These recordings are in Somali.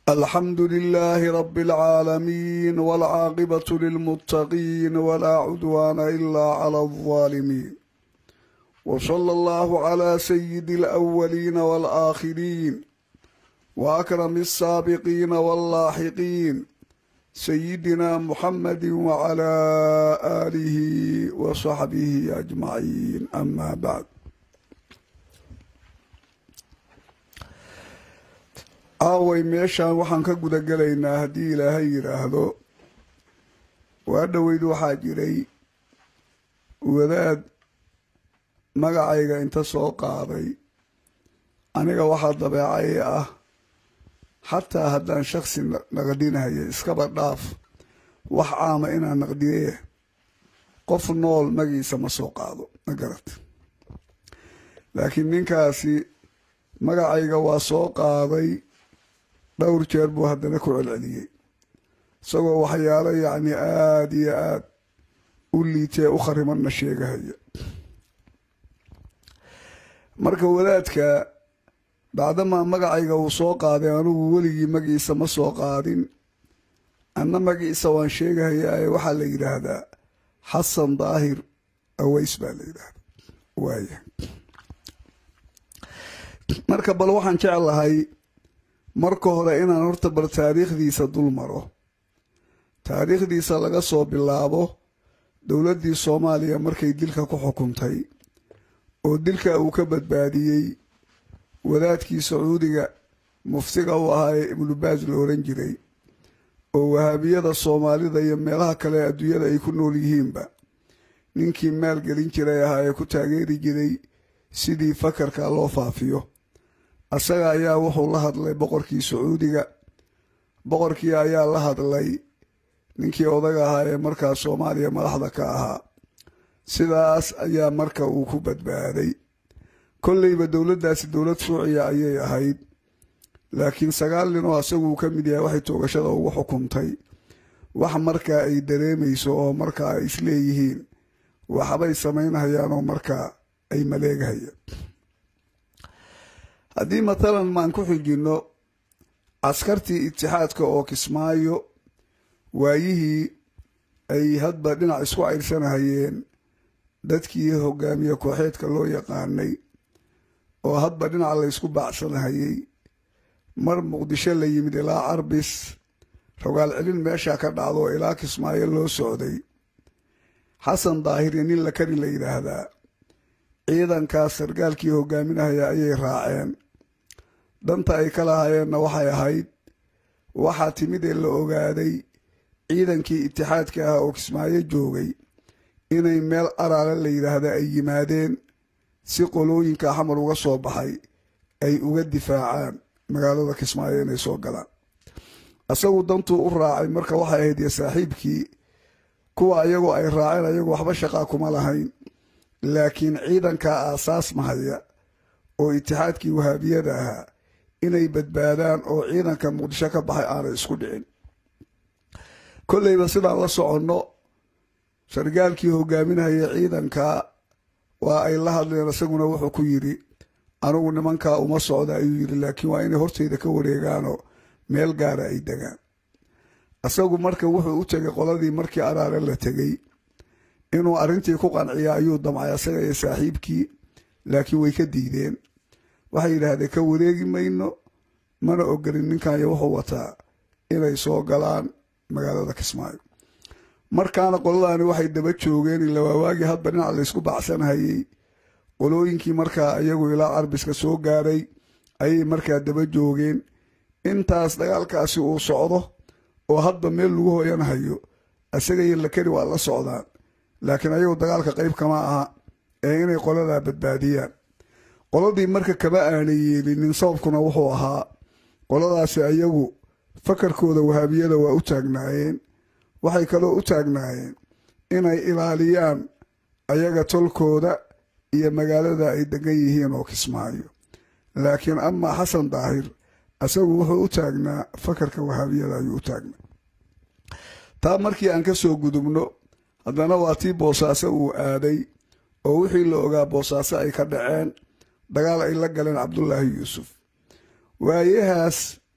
الحمد لله رب العالمين والعاقبة للمتقين ولا عدوان إلا على الظالمين وصلى الله على سيد الأولين والآخرين وأكرم السابقين واللاحقين سيدنا محمد وعلى آله وصحبه أجمعين أما بعد aaway meeshaan waxaan ka guda gelaynaa haddii ilaahay yidhaahdo waa dhoweyd waxaa jiray wadaad magacayga inta soo qaaday aniga waxaa dabeecay ah xataa haddaan shaksi naqdinaya iskaba dhaaf wax caama inaan naqdiye qof nool magiisa ma soo qaado ma garat laakiin ninkaasi magacayga waa soo qaaday dhowr jeer buu haddana ku celceliyey isagoo waxyaalo yacni aada iyo aada u liitee u kharimanna sheegahaya marka wadaadka bacdamaa magacayga uu soo qaaday anugu weligii magiisa ma soo qaadin anna magiisa waan sheegahayaa waxaa la yidhaahdaa xasan daahir aways baa la yidhaahdaa waaya marka bal waxaan jeclahay marka hore inaan horta bal taariikhdiisa dul maro taariikhdiisa laga soo bilaabo dowladdii soomaaliya markay dilka ku xukuntay oo dilka uu ka badbaadiyey wadaadkii sacuudiga muftiga u ahaa ee ibnubaas la oran jiray oo wahaabiyada soomaalida iyo meelaha kale adduunyada ay ku nool yihiinba ninkii maalgelin jiray ahaa ee ku taageeri jiray sidii fakarka loo faafiyo asaga ayaa wuxuu la hadlay boqorkii sacuudiga boqorkii ayaa la hadlay ninkii odaga ahaa ee markaa soomaaliya madaxda ka ahaa sidaas ayaa marka uu ku badbaaday kolleyba dowladdaasi dowlad shuuciya ayay ahayd laakiin sagaal nin oo asaguu ka mid yahay waxay toogashada ugu xukuntay wax markaa ay dareemayso oo markaa ay isleeyihiin waxbay samaynhayaan oo markaa ay maleegahayaan haddii matalan maan ku xijinno caskartii itixaadka oo kismaayo waayihii ay hadba dhinac isku cayrsanahayeen dadkii hogaamiye kooxeedka loo yaqaanay oo hadba dhinac laysku baacsanahayey mar muqdisho la yimid ilaa carbis rogaal celin meeshaa ka dhacdo oo ilaa kismaayo loo socday xasan daahiri nin la kari la yidhaahdaa ciidankaas sargaalkii hogaaminahaya ayay raaceen danta ay ka lahaayeenna waxay ahayd waxaa timid ee la ogaaday ciidankii itixaadka ah oo kismaayo joogay inay meel araale la yidhaahda ay yimaadeen si qolooyinka xamar uga soo baxay ay uga difaacaan magaalada kismaayo inay soo galaan isagu dantuu u raacay marka waxay ahayd iyo saaxiibkii kuwa ayagoo ay raaceen ayagu waxba shaqaa kuma lahayn laakiin ciidankaa aasaas mahaya oo itixaadkii wahaabiyada ahaa inay badbaadaan oo ciidanka muqdisho ka baxay aanay isku dhicin kolleyba sidaan la soconno sargaalkii hogaaminahaya ciidanka waa ay la hadleen isaguna wuxuu ku yidhi anugu nimankaa uma socda ayuu yidhi laakiin waa inay horteyda ka wareegaanoo meel gaara ay degaan isagu marka wuxuu u tegay qoladii markii araare la tegey inuu arrintii ku qanciya ayuu damcay asaga iyo saaxiibkii laakiin way ka diideen waxay yidhaahdeen ka wareegi mayno mana ogolin ninkanyo wuxuu wataa inay soo galaan magaalada kismaayo markaana qoladaani waxay daba joogeen ilawaawaagii hadba dhinac laysku bacsanhayey qolooyinkii markaa iyagu ilaa carbiska soo gaaray ayay markaa daba joogeen intaas dagaalkaasi uu socdo oo hadba meel lagu hoyanhayo isaga iyo lakari waa la socdaan laakiin ayagu dagaalka qayb kama aha ee inay qoladaa badbaadiyaan qoladii marka kama aanay yeelinin sababkuna wuxuu ahaa qoladaasi ayagu fakarkooda wahaabiyada waa u taagnaayeen waxay kaloo u taagnaayeen inay ilaaliyaan ayaga tolkooda iyo magaalada ay degan yihiin oo kismaayo laakiin amaa xasan daahir isagu wuxuu u taagnaa fakarka wahaabiyada ayuu u taagnaa taa markii aan ka soo gudubno haddana waa tii boosaaso uu aaday oo wixii la ogaa boosaaso ay ka dhaceen dagaal ay la galeen cabdulaahi yuusuf waayahaas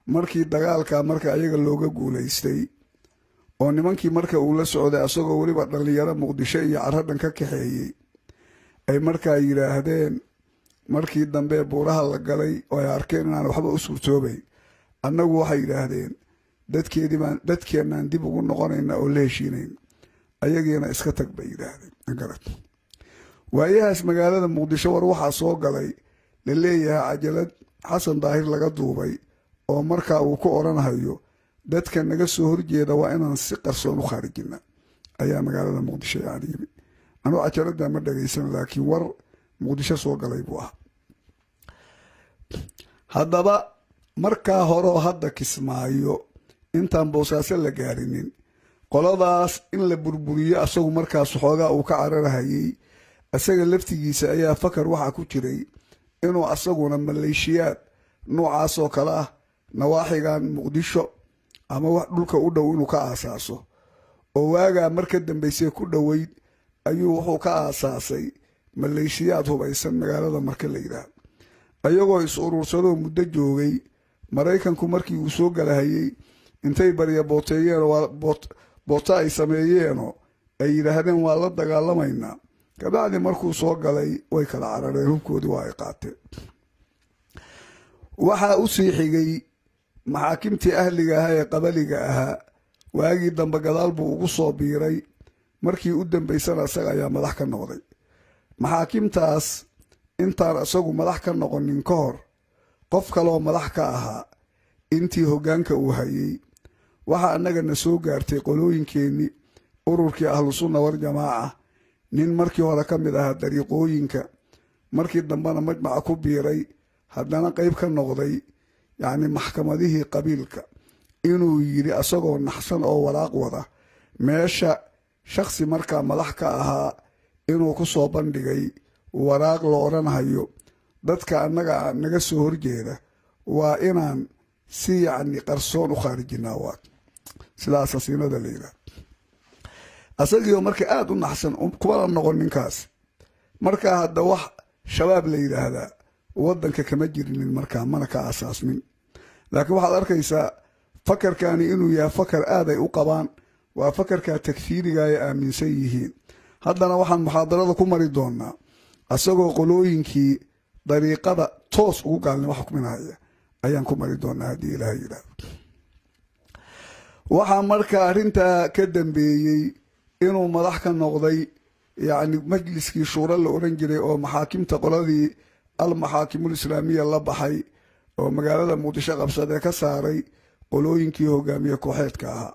markii dagaalka marka ayaga looga guulaystay oo nimankii marka uu la socday asagoo weliba dhallinyaro muqdisho iyo caradhan ka kaxeeyey ay markaa yidhaahdeen markii dambe buuraha la galay oo ay arkeen inaan waxba u suurtoobayn annagu waxay yidhaahdeen dadkeedibaan dadkeennaan dib ugu noqonayna oo la heshiinayn ayagiina iska tag bay yidhaahdeen garad waayahaas magaalada muqdisho war waxaa soo galay la leeyahay cajalad xasan daahir laga duubay oo markaa uu ku odhanhayo dadka naga soo horjeeda waa inaan si qarsoon u khaarijina ayaa magaalada muqdisho yani yimi anuu cajaladda ma dhagaysan laakiin war muqdisho soo galay buu ahaa haddaba markaa horeoo hadda kismaayo intaan boosaaso la gaarinin qoladaas in la burburiyo asagu markaas xoogaa uu ka cararhayey isaga laftigiisa ayaa fakar waxaa ku jiray inuu asaguna maleeshiyaad noocaasoo kale ah nawaaxigan muqdisho ama wax dhulka u dhow inuu ka aasaaso oo waagaa mar ka dambaysay ku dhoweyd ayuu wuxuu ka aasaasay maleeshiyaad hubaysan magaalada marka la yidhaah ayagoo is urursadoo muddo joogay maraykanku markii uu soo galahayey intay barya booteeyeen boota ay sameeyeenoo ay yidhaahdeen waa la dagaalamaynaa kabacdi markuu soo galay way kala carareen hubkoodii waa ay qaateen waxaa u sii xigay maxaakimtii ahliga ahaa ee qabaliga ahaa waagii dambe gadaal buu ugu soo biiray markii u dambaysana isaga ayaa madax ka noqday maxaakimtaas intaan isagu madax ka noqonin ka hor qof kaleoo madax ka ahaa intii hoggaanka uu hayey waxaa annagana soo gaartay qolooyinkeennii ururkii ahlusunna warjamaaca nin markii hore ka mid ahaa dariiqooyinka markii dambena majmaca ku biiray haddana qayb ka noqday yacni maxkamadihii qabiilka inuu yidhi asagoo naxsan oo waraaq wada meesha shakhsi markaa madax ka ahaa inuu ku soo bandhigay waraaq la odhanhayo dadka annaga naga soo horjeeda waa inaan si yacni qarsoon u khaarijinaa waa sidaas asiinada la yidhaah asagiioo marka aada u naxsan kumana noqon ninkaas markaa hadda wax shabaab la yidhaahdaa waddanka kama jirinin markaa mana ka aasaasmin laakiin waxaad arkaysaa fakarkani inuu yahay fakar aad ay u qabaan waa fakarkaa takfiiriga ay aaminsan yihiin haddana waxaan muxaadarada ku mari doonaa asagoo qolooyinkii dariiqada toos ugu gaalnimo xukminaya ayaan ku mari doonaa haddii ilaah yidhaahdo waxaa marka arrintaa ka dambeeyey inuu madax ka noqday yacni majliskii shuuro la odhan jiray oo maxaakimta qoladii almaxaakimul islaamiya la baxay oo magaalada muqdisho qabsadee ka saaray qolooyinkii hogaamiye kooxeedka ahaa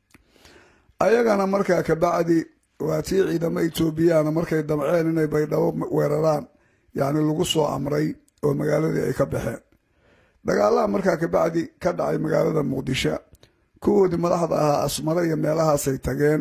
ayagana markaa kabacdi waa tii ciidamo etoobiyana markay damceen inay baydhabo weeraraan yacni lagu soo amray oo magaaladii ay ka baxeen dagaalaha markaa kabacdi ka dhacay magaalada muqdisho kuwoodii madaxda ahaa asmare iyo meelahaasay tageen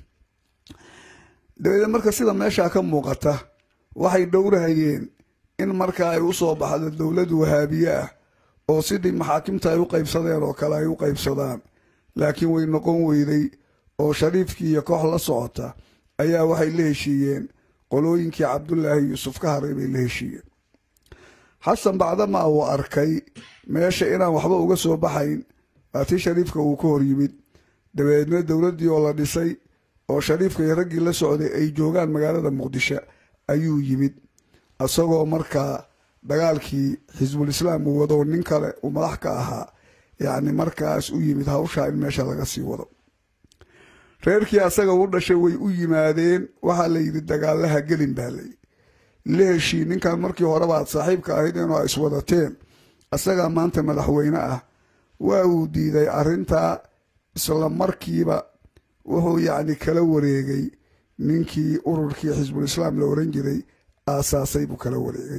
dabeedee marka sida meeshaa ka muuqata waxay dhowrahayeen in markaa ay u soo baxdo dowlad wahaabiye ah oo sidii maxaakimta ay u qaybsadeen oo kale ay u qaybsadaan laakiin way noqon weyday oo shariifkii iyo koox la socota ayaa waxay la heshiiyeen qolooyinkii cabdulaahi yuusuf ka haray bay la heshiiyeen xasan bacdamaa uu arkay meesha inaan waxba uga soo baxayn waa tii shariifka uu ka hor yimid dabeedna dowladdii oo la dhisay oo shariifka iyo raggii la socday ay joogaan magaalada muqdisho ayuu yimid isagoo markaa dagaalkii xisbul islaam uu wado nin kale uu madax ka ahaa yacni markaas u yimid hawshaa in meesha laga sii wado reerkii asaga u dhashay way u yimaadeen waxaa la yidhi dagaalaha gelin baa layidhi la heshii ninkan markii horeba aad saaxiibka ahayd inuu a iswadateen asagaa maanta madaxweyne ah waa uu diiday arrintaa isla markiiba wuxuu yacni kala wareegay ninkii ururkii xisbul islaam la oran jiray aasaasay buu kala wareegay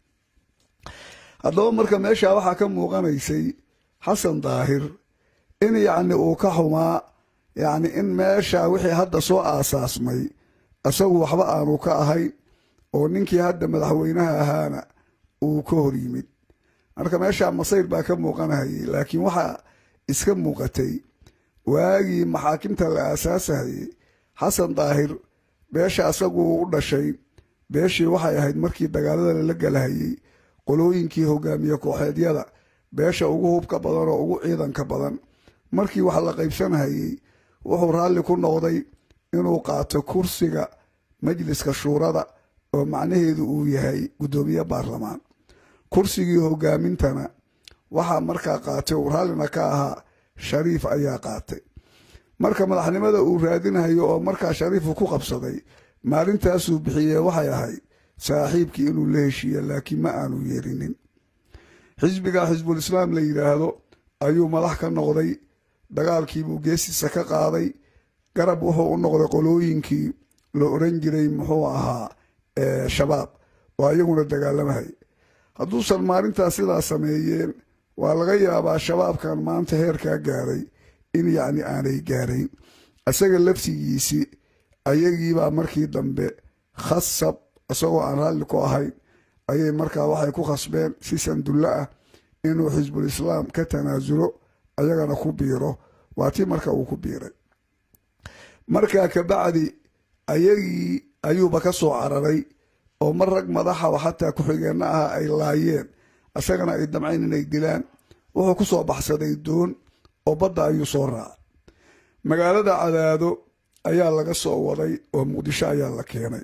haddaba marka meeshaa waxaa ka muuqanaysay xasan daahir in yacni uu ka xumaa yacni in meesha wixii hadda soo aasaasmay isagu waxba aanu ka ahayn oo ninkii hadda madaxweynaha ahaana uu ka hor yimid marka meeshaa masayr baa ka muuqanahayay laakiin waxaa iska muuqatay waagii maxaakimta la aasaasahayay xasan daahir beesha asagu u dhashay beeshii waxay ahayd markii dagaalada lala galahayey qolooyinkii hogaamiye kooxeedyada beesha ugu hubka badan oo ugu ciidanka badan markii wax la qaybsanahayey wuxuu raalli ku noqday inuu qaato kursiga majliska shuurada oo macnaheedu uu yahay guddoomiye baarlamaan kursigii hogaamintana waxaa markaa qaatay uu raallina ka ahaa shariif ayaa qaatay marka madaxnimada uu raadinayo oo markaa shariifu ku qabsaday maalintaasuu bixiyee waxay ahayd saaxiibkii inuu la heshiiye laakiin ma aanu yeerinin xisbiga xisbul islaam la yidhaahdo ayuu madax ka noqday dagaalkiibuu geesiisa ka qaaday garab wuxuu u noqday qolooyinkii la oran jiray muxuu ahaa shabaab oo ayaguna dagaalamahay hadduusan maalintaas sidaa sameeyeen waa laga yaabaa shabaabkan maanta heerkaa gaaray in yacni aanay gaarayn isaga laftigiisii ayagiibaa markii dambe khasab isagoo aan raalli ku ahayn ayay markaa waxay ku khasbeen si sandullo ah inuu xisbul islaam ka tanaasulo ayagana ku biiro waa tii marka uu ku biiray markaa kabacdi ayagii ayuuba ka soo cararay oo mar rag madaxa oo xataa ku-xigeenna ah ay laayeen isagana ay damcayn inay dilaan wuxuu ku soo baxsaday doon oo badda ayuu soo raacay magaalada cadaado ayaa laga soo waday oo muqdisho ayaa la keenay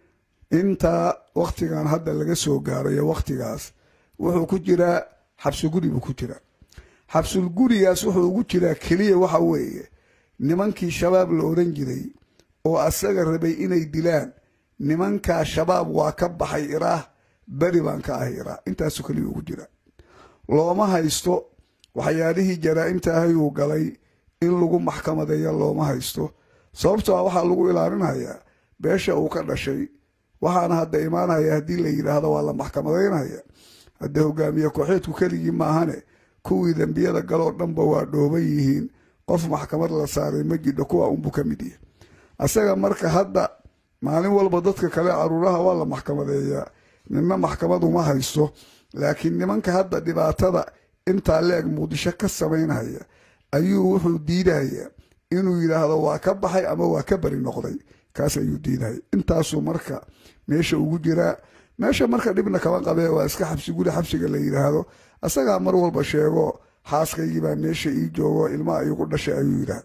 intaa wakhtigan hadda laga soo gaarayo wakhtigaas wuxuu ku jiraa xabsiguri buu ku jiraa xabsulgurigaas wuxuu ugu jiraa keliya waxa weeye nimankii shabaab la oran jiray oo asaga rabay inay dilaan nimankaa shabaab waa ka baxay iraah beri baan ka ahay iraah intaasuu keliya ugu jira looma haysto waxyaalihii jaraa'imta ahayuu galay in lagu maxkamadeeya looma haysto sababtoo a waxaa lagu ilaalinayaa beesha uu ka dhashay waxaana hadda imaanaya haddii la yidhaahdo waa la maxkamadaynaya hadde hogaamiye kooxeedku keligii maahane kuwii dembiyada galoo dhanba waa dhooban yihiin qof maxkamad la saaray ma jidho kuwa unbuu ka mid yahay asaga marka hadda maalin walba dadka kale caruuraha waa la maxkamadeeyaa ninna maxkamad uma haysto laakiin nimanka hadda dhibaatada intaa leeg muqdisho ka samaynhaya ayuu wuxuu diidaya inuu yidhaahdo waa ka baxay ama waa ka beri noqday kaas ayuu diidaya intaasuu marka meesha ugu jiraa meesha marka dhibna kama qabee waa iska xabsiguri xabsiga la yidhaahdo asagaa mar walba sheego xaaskaygiibaa meesha ii joogo ilmaha iigu dhashay ayuu yidhaahda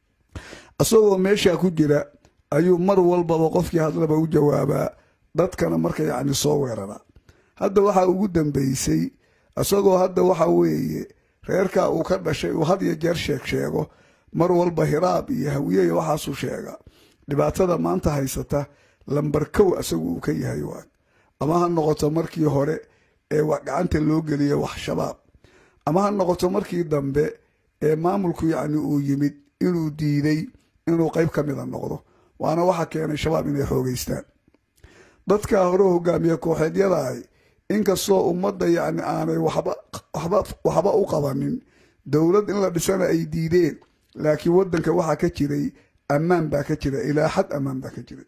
isagoo meesha ku jira ayuu mar walbaba qofkii hadlaba u jawaabaa dadkana marka yacni soo weeraraa hadda waxaa ugu dambeysay isagoo hadda waxa weeye reerkaa uu ka dhashay uu had iyo jeer sheeg sheego mar walba hiraab iyo hawiye iyo waxaasuu sheegaa dhibaatada maanta haysata lambar kow isagu uu ka yahay waag ama ha noqoto markii hore ee gacanta loo geliya wax shabaab ama ha noqoto markii dambe ee maamulku yacni uu yimid inuu diiday inuu qayb ka mida noqdo waana waxa keenay shabaab inay xoogeystaan dadkaa hore hogaamiye kooxeedyada ahy inkastoo ummadda yacni aanay waxba u qabanin dowlad in la dhisana ay diideen laakiin waddanka waxaa ka jiray ammaan baa ka jira ilaa xad ammaan baa ka jira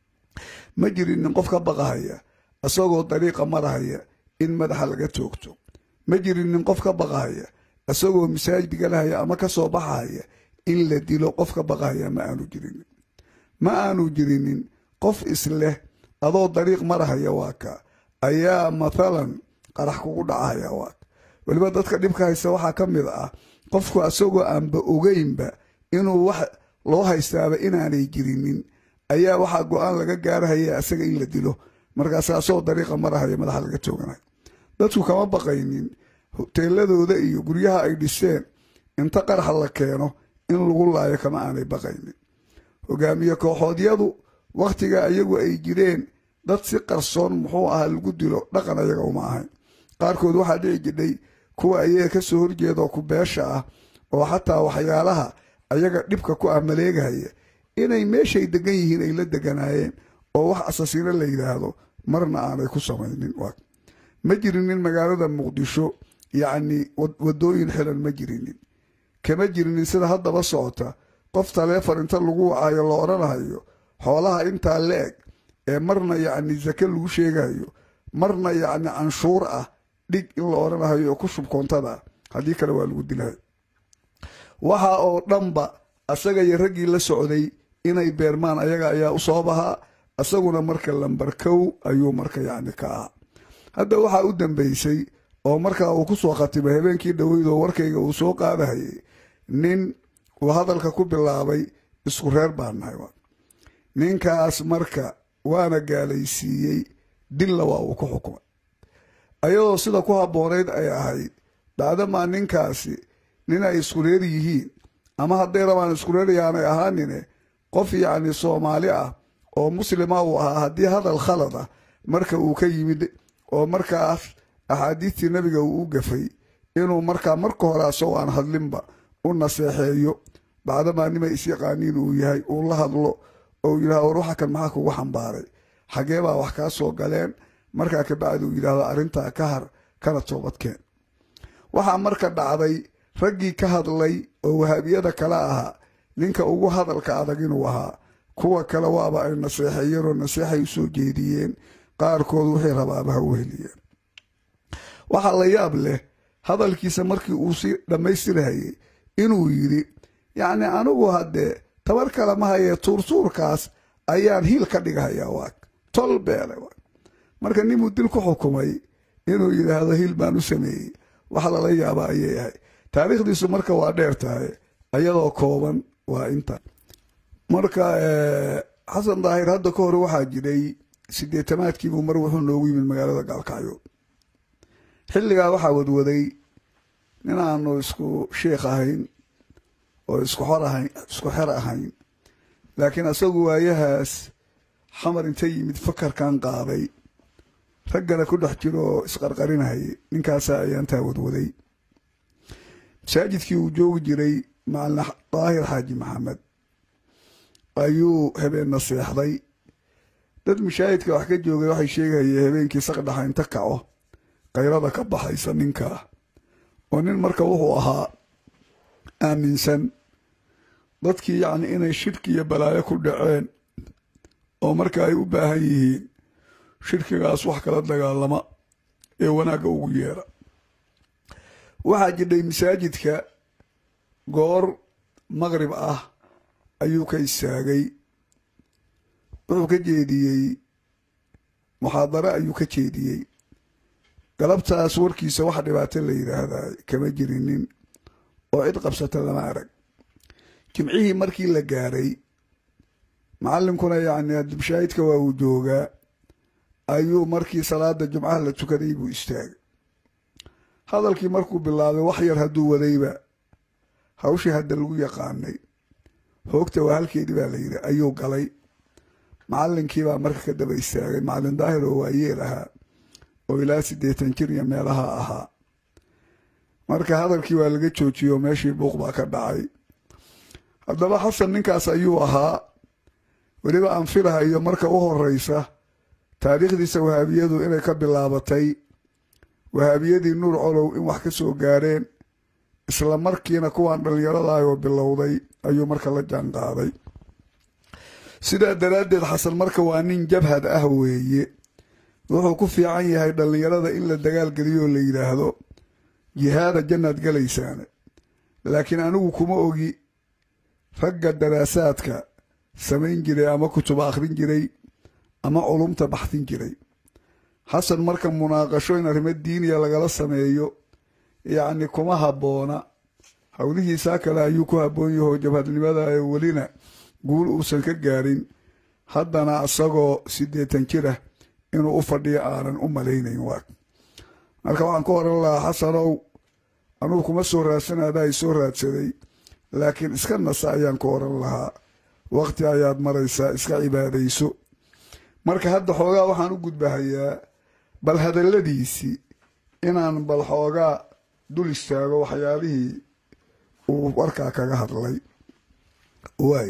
ma jirin nin qof ka baqahaya isagoo dariiqa marahaya in madaxa laga toogto ma jirin nin qof ka baqahaya isagoo masaajid galahaya ama ka soo baxahaya in la dilo qof ka baqahaya ma aanu jirinin ma aanu jirinin qof isleh adoo dariiq marahaya waa ka ayaa mathalan qarax kugu dhacahaya waa ka weliba dadka dhibka haysta waxaa ka mid ah qofku isagoo aanba ogeynba inuu wax loo haystaaba inaanay jirinin ayaa waxaa go-aan laga gaarahaya isaga in la dilo markaasa asagoo dariiqa marahaya madaxa laga tooganayo dadku kama baqaynin hoteeladooda iyo guryaha ay dhiseen inta qarax la keeno in lagu laayo kama aanay baqaynin hogaamiye kooxoodyadu wakhtiga iyagu ay jireen dad si qarsoon muxuu ahaa lagu dilo dhaqan ayaga uma ahayn qaarkood waxaa dhici jidhay kuwa ayaga ka soo horjeedaoo ku beesha ah oo xataa waxyaalaha ayaga dhibka ku ah maleegahaya inay meeshay degan yihiin ay la deganaayeen oo wax asasiino la yidhaahdo marna aanay ku samaynin ma jirinin magaalada muqdisho yacni waddooyin xilan ma jirinin kama jirinin sida haddaba socota qof taleefon inta lagu wacayo la odhanahayo xoolaha intaa la eg ee marna yacni zake lagu sheegayo marna yacni canshuur ah dhig in la odhanahayo oo ku shub koontada haddii kale waa lagu dilahay waxa oo dhanba asaga iyo raggii la socday inay beermaan ayaga ayaa u soo bahaa isaguna marka lambar kow ayuu marka yacni ka ahaa hadda waxaa u dambeysay oo markaa uu ku soo khatimay habeenkii dhoweyd oo warkayga uu soo qaadahayay nin uu hadalka ku bilaabay isku reer baan nahay ninkaas marka waana gaalaysiiyey dilla waa uu ku xukumay ayadoo sida ku habboonayd ay ahayd dhacdamaa ninkaasi nin ay isku reer yihiin ama hadday rabaan isku reer yaanay ahaanine qof yacni soomaali ah oo muslima uu ahaa haddii hadal khalad ah marka uu ka yimid oo markaas axaadiistii nebiga uu u gafay inuu markaa marka hore asagoo aan hadlinba u naseexeeyo bacdamaa nima isyaqaaniin uu yahay uu la hadlo oo yidhahdo war waxa kan maxaa kugu xambaaray xagee baa wax kaa soo galeen markaa kabacdi uu yidhahdo arrintaa ka har kana toobadkeen waxaa marka dhacday raggii ka hadlay oo wahaabiyada kale ahaa ninka ugu hadalka adag inuu ahaa kuwa kale waaba ay naseexeeyeen oo naseexay u soo jeediyeen qaarkood wixii rabaaba ha u heliyeen waxaa la yaab leh hadalkiisa markii uu si dhammaystirhayay inuu yidhi yacni anigu haddee tabar kale ma hayee tuurtuurkaas ayaan hiil ka dhighayaa waag tol beele waag marka ninbuu dil ku xukumay inuu yidhaahdo hiil baan u sameeyey wax lala yaaba ayay ahay taariikhdiisu marka waa dheer tahay ayadoo kooban waa inta marka xasan daahir hadda ka hore waxaa jiray siddeetanaadkiibuu mar wuxuu noogu yimid magaalada gaalkacyo xilligaa waxaa wadwaday nin aanu isku sheikh ahayn oo isku xor ahayn isku xer ahayn laakiin asagu waayahaas xamar inta yimid fakarkan qaaday raggana ku dhex jiro oo isqarqarinahayay ninkaasaa ayaantaa wadwaday masaajidkii uu joogi jiray macalin daahir xaaji maxamed ayuu habeenna seexday dad mashaahidka wax ka joogay waxay sheegahayeen habeenkii saqdhaxa inta kaco kayrada ka baxaysa ninkaa oo nin marka wuxuu ahaa aaminsan dadkii yacni inay shirki iyo balaayo ku dhaceen oo marka ay u baahan yihiin shirkigaas wax kala dagaalama ee wanaagga ugu yeera waxaa jidhay masaajidka goor maqrib ah ayuu ka istaagay wuxuu ka jeediyey muxaadaro ayuu ka jeediyey galabtaas warkiisa wax dhibaato la yidhaahdaa kama jirinin oo cid qabsata lama arag jimcihii markii la gaaray macallinkuna yacni adibshaahidka waa uu joogaa ayuu markii salaada jumcaha la tukaday buu istaagay hadalkii markuu bilaabay wax yar hadduu wadayba hawshii hadda lagu yaqaanay hoogta waa halkeedii baa la yidhi ayuu galay macallinkiibaa marka ka daba istaagay macallin daahir oo waayeel ahaa oo ilaa siddeetan jir iyo meelaha ahaa marka hadalkii waa laga joojiyey oo meeshii buuq baa ka dhacay haddaba xasan ninkaas ayuu ahaa weliba aan filahayo marka u horeysa taariikhdiisa wahaabiyadu inay ka bilaabatay wahaabiyadii nuur colow in wax ka soo gaareen isla markiina kuwaan dhallinyaradaayoo bilowday ayuu marka la jaan qaaday sidaa daraaddeed xasan marka waa nin jabhad ah weeye wuxuu ku fiican yahay dhallinyarada in la dagaalgeliyo oo la yidhaahdo jihaada jannaad galaysaane laakiin anigu kuma ogi ragga daraasaadka samayn jiray ama kutuba akhrin jiray ama culumta baxdin jiray xasan marka munaaqasho in arrimo diiniya lagala sameeyo yacni kuma habboona howlihiisaa kale ayuu ku habboon yahoo jabhadnimada ee welina guul uusan ka gaarin haddana isagoo siddeetan jirah inuu u fadhiyo aanan u malaynayn waag marka waxaan ka oran lahaa xasanow anugu kuma soo raadsanaada ay soo raadsaday laakiin iska nasa ayaan ka oran lahaa waqti ayaad maraysaa iska cibaadayso marka hadda xoogaa waxaan u gudbahayaa bal hadalladiisii inaan bal xoogaa dul istaago waxyaalihii uu warkaa kaga hadlay waay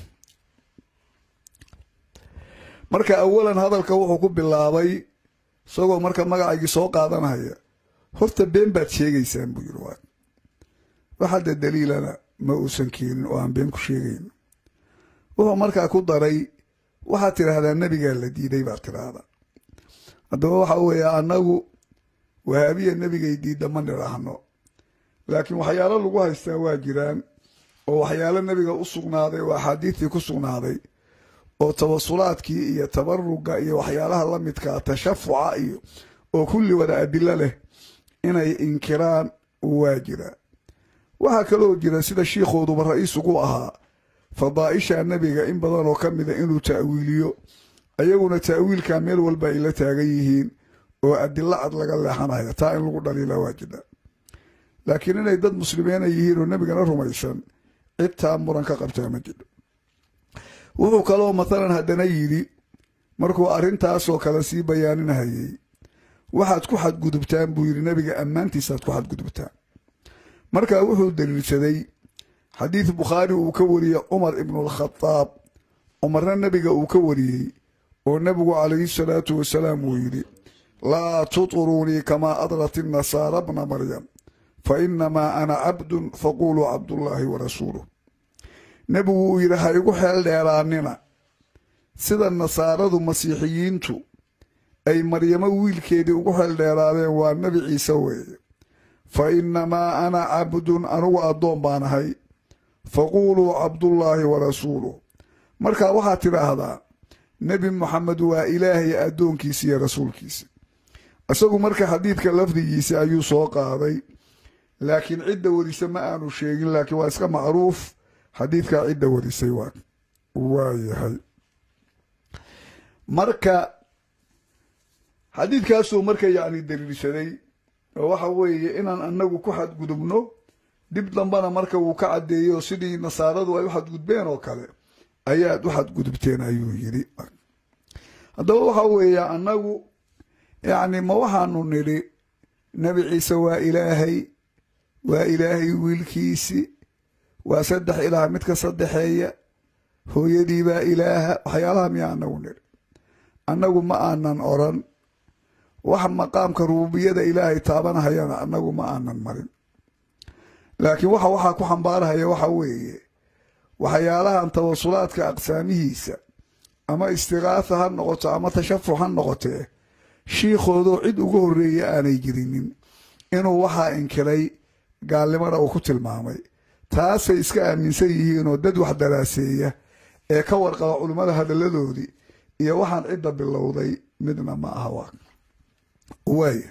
marka awalan hadalka wuxuu ku bilaabay isagoo marka magacaygii soo qaadanaya horta been baad sheegaysaan buu yidhi waa wax hadda daliilana ma uusan keenin oo aan been ku sheegayn wuxuu markaa ku daray waxaad tidhaahdaa nebigaa la diiday baad tidhaahdaa haddaba waxa weeye annagu wahaabiya nebigay diidda ma nidhaahno laakiin waxyaalo lagu haystaa waa jiraan oo waxyaalo nebiga u sugnaaday oo axaadiistii ku sugnaaday oo tawasulaadkii iyo tabaruga iyo waxyaalaha la midkaa tashafuca iyo oo kulli wada adilo leh inay inkiraan waa jira waxaa kaloo jira sida shiikhooduba ra-iis ugu ahaa fadaa'isha nebiga in badan oo ka mida inuu ta'wiiliyo ayaguna ta'wiilkaa meel walba ay la taagan yihiin oo adilo cad laga leexanayo taa in lagu dhaliila waa jira laakiin inay dad muslimiina yihiin oo nebigana rumaysan cid taa muran ka qabtaa ma jiro wuxuu kaloo mathalan haddana yidhi markuu arrintaasoo kale sii bayaaninahayey waxaad ku xadgudubtaan buu yidhi nebiga ammaantiisaad ku xadgudubtaan markaa wuxuu daliilsaday xadiid bukhaari uu ka wariyey cumar ibnualkhadaab cumarna nebiga uu ka wariyey oo nebigu calayhi salaatu wasalaam uu yidhi laa tuطruunii kamaa adrat innasaara bna maryam fa inamaa ana cabdun faquuluu cabdullaahi wa rasuuluh nebigu uu yidhi ha igu xeel dheeraanina sida nasaaradu masiixiyiintu ay maryamo wiilkeedii ugu xeel dheeraadeen waa nebi ciise weeye fa innamaa ana cabdun anugu addoon baan ahay faquuluu cabdullaahi wa rasuuluh markaa waxaad tidhaahdaa nebi moxamed waa ilaahay addoonkiisa iyo rasuulkiisa isagu marka xadiidka lafdigiisa ayuu soo qaaday laakiin cidda warisa ma aanu sheegin laakiin waa iska macruuf xadiidkaa cidda warisay waa waayahay marka xadiidkaasuu marka yacni daliilsaday oo waxa weeye inaan annagu ku xadgudubno dib dambana marka wuu ka caddeeyo sidii nasaaradu ay u xadgudbeen oo kale ayaad u xadgudubteen ayuu yidhi haddaba waxa weeye annagu yacni ma waxaanu nidhi nebi ciise waa ilaahay waa ilaahay wiilkiisi waa saddex ilaah midka saddexeeya hooyadii baa ilaaha waxyaalaha miyaa annagu nidhi annagu ma aanan oran wax maqaamka rububiyada ilaahay taabanahayana annagu ma aanan marin laakiin waxa waxaa ku xambaarahaya waxa weeye waxyaalahan tawasulaadka aqsaamihiisa ama istiqaatha ha noqoto ama tashafuc ha noqotee shiikhoodoo cid uga horreeya aanay jirinin inuu waxaa inkiray gaalnimada uu ku tilmaamay taasay iska aaminsan yihiinoo dad wax daraaseeya ee ka warqaba culimmada hadalladoodii iyo waxaan cidda bilowday midna ma aha waa waaya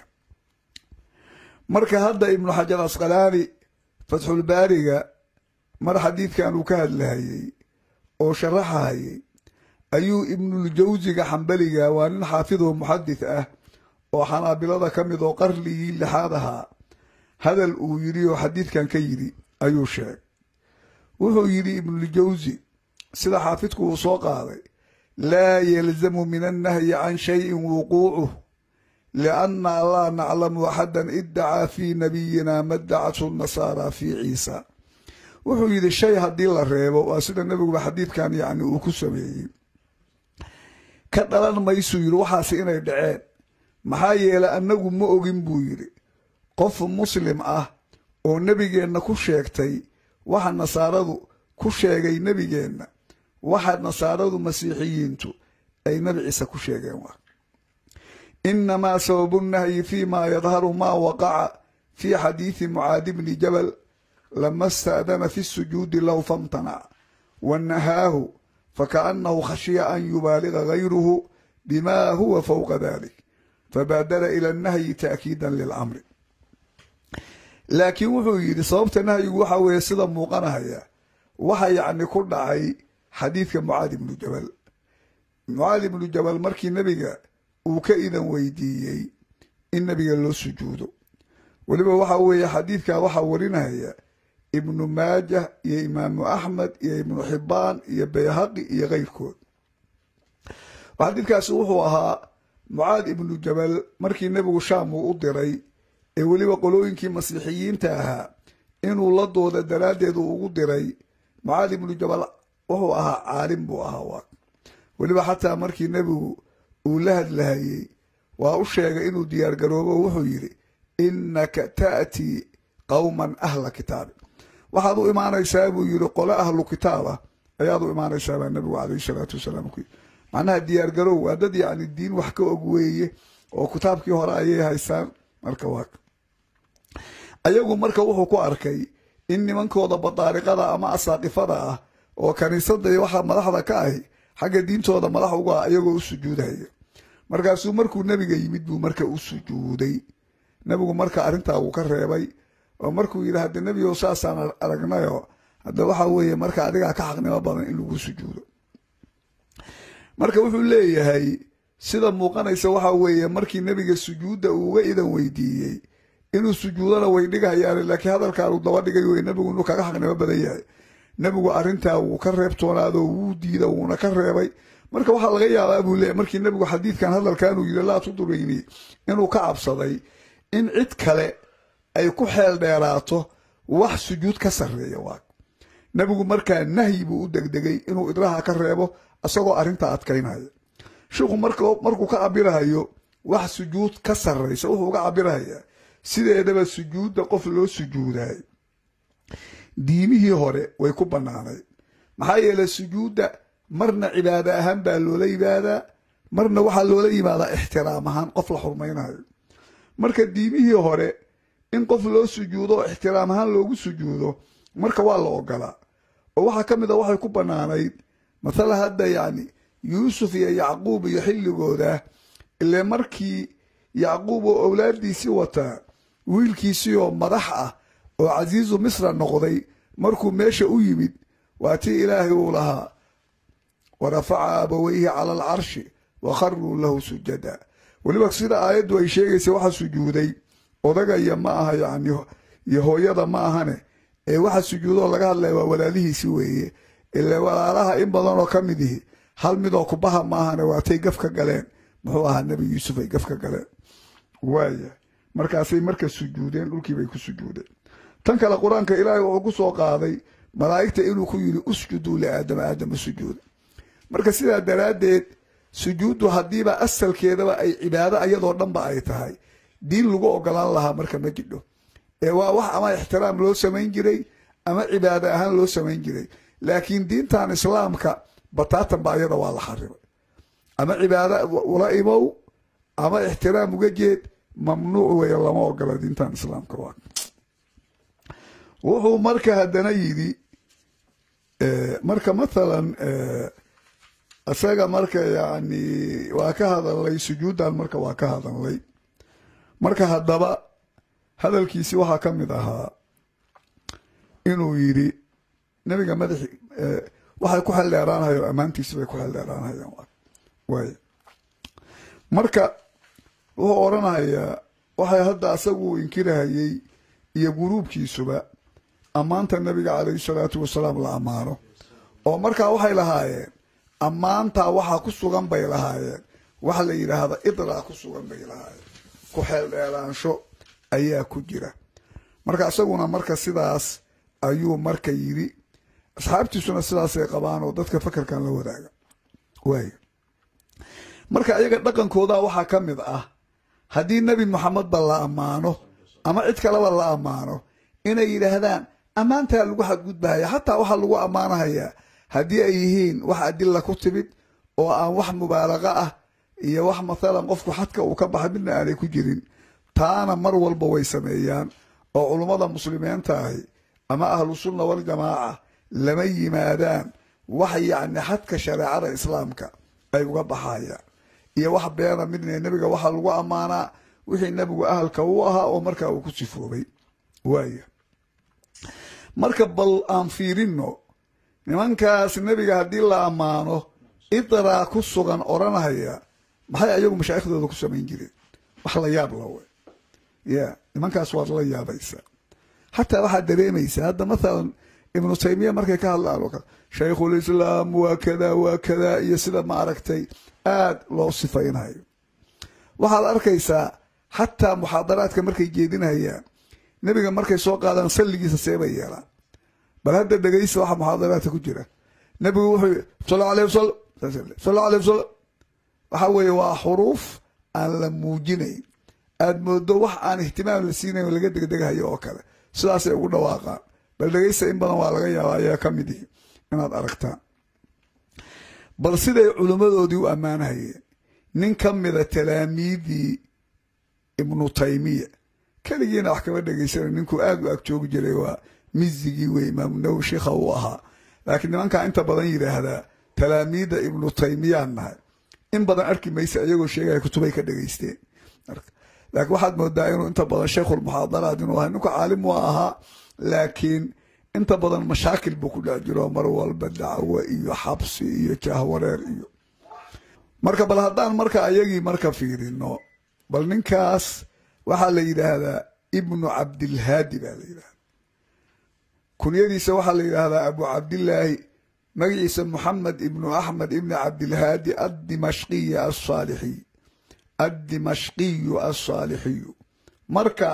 marka hadda ibnu xajar asqalaani fatxulbaariga mar xadiidkan uu ka hadlahayey oo sharaxahayey ayuu ibnuljawsiga xambaliga waa nin xaafidoo muxadith ah oo xanaabilada ka mid oo qarnigii lixaad ahaa hadal uu yidhi oo xadiidkan ka yidhi ayuu sheegay wuxuu yidhi ibnuljawsi sida xaafidku uu soo qaaday laa yalzamu min annahyi can shayin wuquucuh lianna laa naclamu axadan iddacaa fii nabiyina madacathu nasaara fii ciisa wuxuu yidhi shay haddii la reebo waa sida nebiguba xadiidkan yacni uu ku sameeyey ka dhalan maysuu yidhi waxaasi inay dhaceen maxaa yeelay annagu ma ogin buu yidhi qof muslim ah oo nebigeenna ku sheegtay waxa nasaaradu ku sheegay nebigeenna waxa nasaaradu masiixiyiintu ay nebi ciise ku sheegeen waa inamaa sababu nnahyi fi ma yadharu ma waqaca fi xadiidi mucaadi bni jabal lama sta'dana fi sujuudi low famtanac wanahaahu fakaأnahu khashiya an yubaaliga gayruhu bima huwa fowqa dalik fabaadara ila اnnahyi ta'kiida lilcamri laakiin wuxuu yidhi sababta nahyigu waxa weeye sida muuqanahaya waxa yacni ku dhacay xadiidka mucaad ibnu jabal mucaad ibnu jabal markii nebiga uu ka idan weydiiyey in nebiga loo sujuudo weliba waxa weeye xadiidkaa waxaa warinaya ibnu maajah iyo imaamu axmed iyo ibnu xibbaan iyo bayhaqi iyo keyrkood xadiidkaasi wuxuu ahaa mucaad ibnu jabal markii nebigu shaam uu u diray ee weliba qolooyinkii masiixiyiinta ahaa inuu la dooda daraaddeed uu ugu diray mucaad ibnu jabal wuxuu ahaa caalim buu ahaa waa weliba xataa markii nebigu uu la hadlahayey waa u sheegay inuu diyaargaroobo wuxuu yidhi innaka ta'tii qowman ahla kitaabi waxaad u imaanaysaa buu yidhi qole ahlu kitaaba ayaad u imaanaysaa baa nebigu calayhi salaatu wasalaam ku yidhi macnaha diyaargarow waa dad yacni diin wax ka og weeye oo kitaabkii hore ayay haystaan marka waa ayagu marka wuxuu ku arkay in nimankooda badaariqada ama asaaqifada ah oo kaniisada iyo waxa madaxda ka ahi xagga diintooda madax uga ah iyagoo u sujuudaya markaasuu markuu nebiga yimid buu marka u sujuuday nebigu marka arrintaa wuu ka reebay oo markuu yidhi hadde nebigow saasaan aragnayo hadda waxa weeye marka adigaa ka xaqnimo badan in lagu sujuudo marka wuxuu leeyahay sida muuqanaysa waxa weeye markii nebiga sujuudda uu uga idan weydiiyey inuu sujuudana way dhigahayaan laakiin hadalkaanu daba dhigay wey nebigu inuu kaga xaqnimo badan yahay nebigu arrintaa wuu ka reebtoonaado wuu diida wuuna ka reebay marka waxaa laga yaabaa buu leeyahy markii nebigu xadiidkan hadalkanuu yidhi laa tudurayni inuu ka cabsaday in cid kale ay ku xeel dheeraato wax sujuud ka sarreeya waa nebigu markaa nahyi buu u degdegay inuu idraha ka reebo isagoo arrintaa adkaynaya sheikhu markuu ka cabirahayo wax sujuud ka sarraysa wuxuu uga cabirahayaa sideedaba sujuudda qof loo sujuudaay diimihii hore way ku bannaanayd maxaa yeeley sujuudda marna cibaado ahaan baa loola yimaadaa marna waxaa loola yimaadaa ixtiraam ahaan qof la xurmaynayo marka diimihii hore in qof loo sujuudo oo ixtiraam ahaan loogu sujuudo marka waa la ogolaa oo waxaa ka mid a waxay ku bannaanayd mathala hadda yacni yuusuf iyo yacquub iyo xilligooda ile markii yacquub oo owlaaddiisii wataa wiilkiisii oo madax ah oo casiizu misra noqday markuu meesha u yimid waa tii ilaahay uu lahaa wa rafaca abaweyhi cala alcarshi wa kharuu lahu sujada weliba sida aayaddu ay sheegaysa waxa sujuuday odagaya ma aha yacni iyo hooyada ma ahane ee waxa sujuudoo laga hadlaya waa walaalihiisi weeye ile walaalaha in badanoo ka mid ihi hal midoo kubaha maahane waatay gaf ka galeen muxuu ahaa nebi yuusuf ay gaf ka galeen waaya markaasay marka sujuudeen dhulkiibay ku sujuudeen tan kale qur-aanka ilaahay wuxuu ku soo qaaday malaa'igta inuu ku yidhi usjuduu liaadama aadama sujuuda marka sidaa daraaddeed sujuuddu haddiiba asalkeedaba ay cibaado ayadoo dhanba ay tahay diin lagu ogolaan lahaa marka ma jidho ee waa wax ama ixtiraam loo samayn jiray ama cibaado ahaan loo samayn jiray laakiin diintan islaamka bataatan ba ayada waa la xarimay ama cibaado ula imow ama ixtiraam uga jeed mamnuuc weeye lama ogola diintan islaamka waa wuxuu marka haddana yidhi marka mathalan isaga marka yacni waa ka hadalnay sujuuddan marka waa ka hadalnay marka haddaba hadalkiisi waxaa ka mid ahaa inuu yidhi nebiga madaxi waxay ku xeldheeraanahayo ammaantiisi bay ku xeldheeraanahayaan waay marka wuxuu odhanahayaa waxay hadda asagu inkirahayey iyo guruubkiisuba ammaanta nebiga calayhi salaatu wasalaam la ammaano oo markaa waxay lahaayeen ammaantaa waxaa ku sugan bay lahaayeen waxa la yidhaahda idraa ku sugan bay lahaayeen ku xeeldheeraansho ayaa ku jira marka isaguna marka sidaas ayuu marka yidhi asxaabtiisuna sidaasay qabaan oo dadka fakarkan la wadaaga waay marka ayaga dhaqankooda waxaa ka mid ah haddii nebi moxamedba la ammaano ama cid kaleba la ammaano inay yidhaahdaan ammaantaa lagu xadgudbahaya xataa waxaa lagu ammaanahayaa haddii ay yihiin wax adilla ku timid oo aan wax mubaalaqa ah iyo wax mathalan qofku xadka uu ka baxay midna aanay ku jirin taana mar walba way sameeyaan oo culummada muslimiinta ahi ama ahlusunna waljamaaca lama yimaadaan wax yacni xadka shareecada islaamka ay uga baxayaan iyo wax beena midna nebiga waxaa lagu ammaanaa wixii nebigu ahalka u ahaa oo markaa uu ku sifoobay waaya marka bal aan fiirinno nimankaas nebiga haddii la ammaano idraa ku sugan odhanahaya maxay ayagu mashaayikhdooda ku samayn jireen wax la yaab la we ya nimankaas waad la yaabaysaa xataa waxaad dareemaysaa hadda mathalan ibnu taymiya markay ka hadlaan oo kale shaykhulislaam waa kada waa kada iyo sida ma aragtay aad loo sifaynayo waxaad arkaysaa xataa muxaadaraadka markay jeedinayaan nebiga markay soo qaadaan salligiisa seebay yeelaan bal hadda dhegaysa waxa muxaadaraadka ku jira nebigu wuxuu yii sal aleh wasalam sal aleh wasalam waxa weeye waa xuruuf aan la muujinayn aad moodo wax aan ihtimaam la siinayn oo laga degdegahayo oo kale sidaasay ugu dhawaaqaan bal dhegaysta in badan waa laga yaaba ayaa ka mid ihi inaad aragtaan bal siday culimmadoodii u ammaanahayeen nin ka mida talaamiidii ibnu taymiya keligiina wax kama dhegaysana ninkuu aad u ag joogi jiray waa mizigii wey imaamu nawowi sheikha uu ahaa laakiin nimankaa inta badan yidhaahdaa talaamiidda ibnu taymiyaan nahay in badan arki maysa iyagoo sheegaya kutubay ka dhegaysteen laakiin waxaad moodaa inuu inta badan sheikhulmuxaadaraat inuu ahay ninku caalim waa ahaa laakiin inta badan mashaakil buu ku dhex jiro mar walba dacwo iyo xabsi iyo jahwareer iyo marka bal haddaan marka ayagii marka fiirino bal ninkaas waxaa la yidhaahdaa ibnu cabdilhaadi baa la yidhahda kunyadiisa waxaa la yidhaahdaa abu cabdillaahi magaciisa moxamed ibnu axmed ibni cabdilhaadi addimashqiyi asaalixiy addimashqiyu alsaalixiyu marka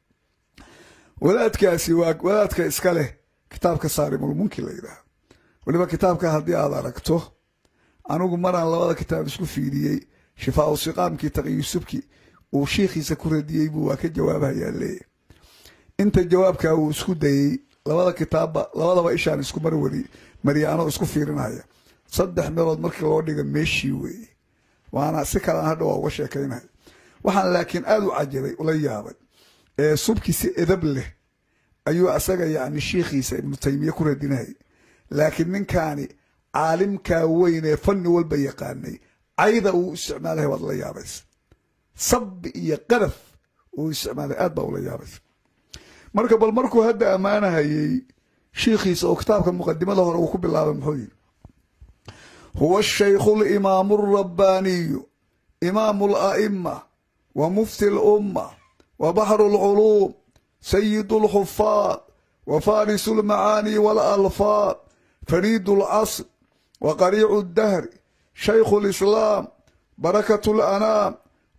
wadaadkaasi waa wadaadka iska leh kitaabka saarimulmunki la yidhaahdo weliba kitaabka haddii aad aragto anigu maraan labada kitaab isku fiiriyey shifaau siqaamkii taqiyusubki uu shiikhiisa ku radiyey buu waa ka jawaabayaa leeyahy inta jawaabkaa uu isku dayey labada kitaabba labadaba ishaan isku mar wari mariya anoo isku fiirinaya saddex meelood markii loo dhiga meeshii weeye waana si kalaan hadha waa uga sheekaynaya waxaan laakiin aada u cajabay ula yaabay ee subki si edab leh ayuu asaga yacni shiikhiisa ibnu taymiye ku radinayay laakiin ninkaani caalimkaa weyn ee fanni walba yaqaanay cayda uu isticmaalaya waad la yaabaysa sabbi iyo qadaf uu isticmaalay aad baa ula yaabaysa marka bal markuu hadda ammaanahayey shiikhiisa oo kitaabka muqadimada hore uu ku bilaabay muxuu yidhi huwa shaykhu alimaamu alrabbaaniyu imaamu ala'ima wa mufti alumma wa baxru alculuum sayidu alxufaad wa farisu almacaani waalalfaad fariidu alcasr wa qariicu addahri shaykhu alislaam barakatu alanaam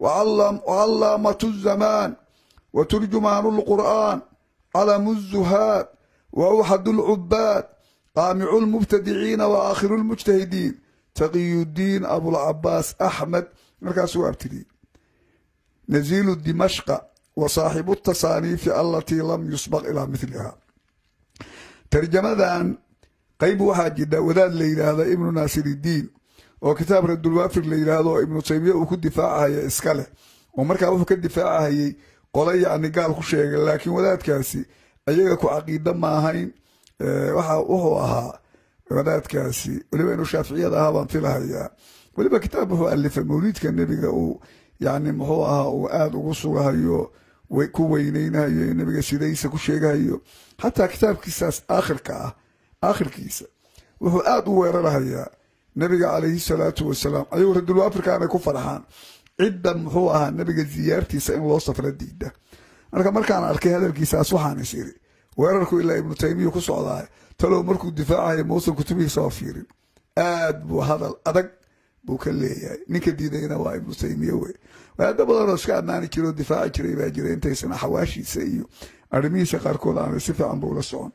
وعلامة الزمان وترجمان القرآن علم الزهاد وأوحد العباد قامع المبتدعين وآخر المجتهدين تقي الدين أبو العباس أحمد مركز أبتدي نزيل دمشق وصاحب التصانيف التي لم يسبق إلى مثلها ترجمة قيب واحد وذات ليلة هذا ابن ناصر الدين oo kitaab radulwaafir la yidhaahdo ibnu taymiya uu ku difaacahaya iska leh oo markaa wuxuu ka difaacahayey qole yacni gaal ku sheegay laakiin wadaadkaasi ayaga ku caqiida ma ahayn waxa wuxuu ahaa wadaadkaasi weliba inuu shaaficiyad ahaa baan filahayaa weliba kitaab wuxuu alifay mawliidka nebiga uu yacni muxuu ahaa uu aada ugu sugahayo ku weyneynahayo nebiga sidaysa ku sheegahayo xataa kitaabkiisaas aakhirka ah aakhirkiisa wuxuu aada u weerarahayaa nabiga calayhi salaatu wasalaam ayuu radulwaafirkaanay ku farxaan cidda muxuu ahaa nabiga ziyaartiisa in loo safra diida marka markaan arkay hadalkiisaas waxaan is iri weerarku ilaa ibnu taymiya ku socdaay talow markuu difaacayo mausan kutubihiisa oo fiirin aad buu hadal adag buu ka leeyahay ninka diidayna waa ibnu taymiya wey wadaado badanoo iska ammaani jira oo difaaci jiray baa jira intaysan xawaashiisa iyo arrimihiisa qaarkood aanay si fiican buu la socon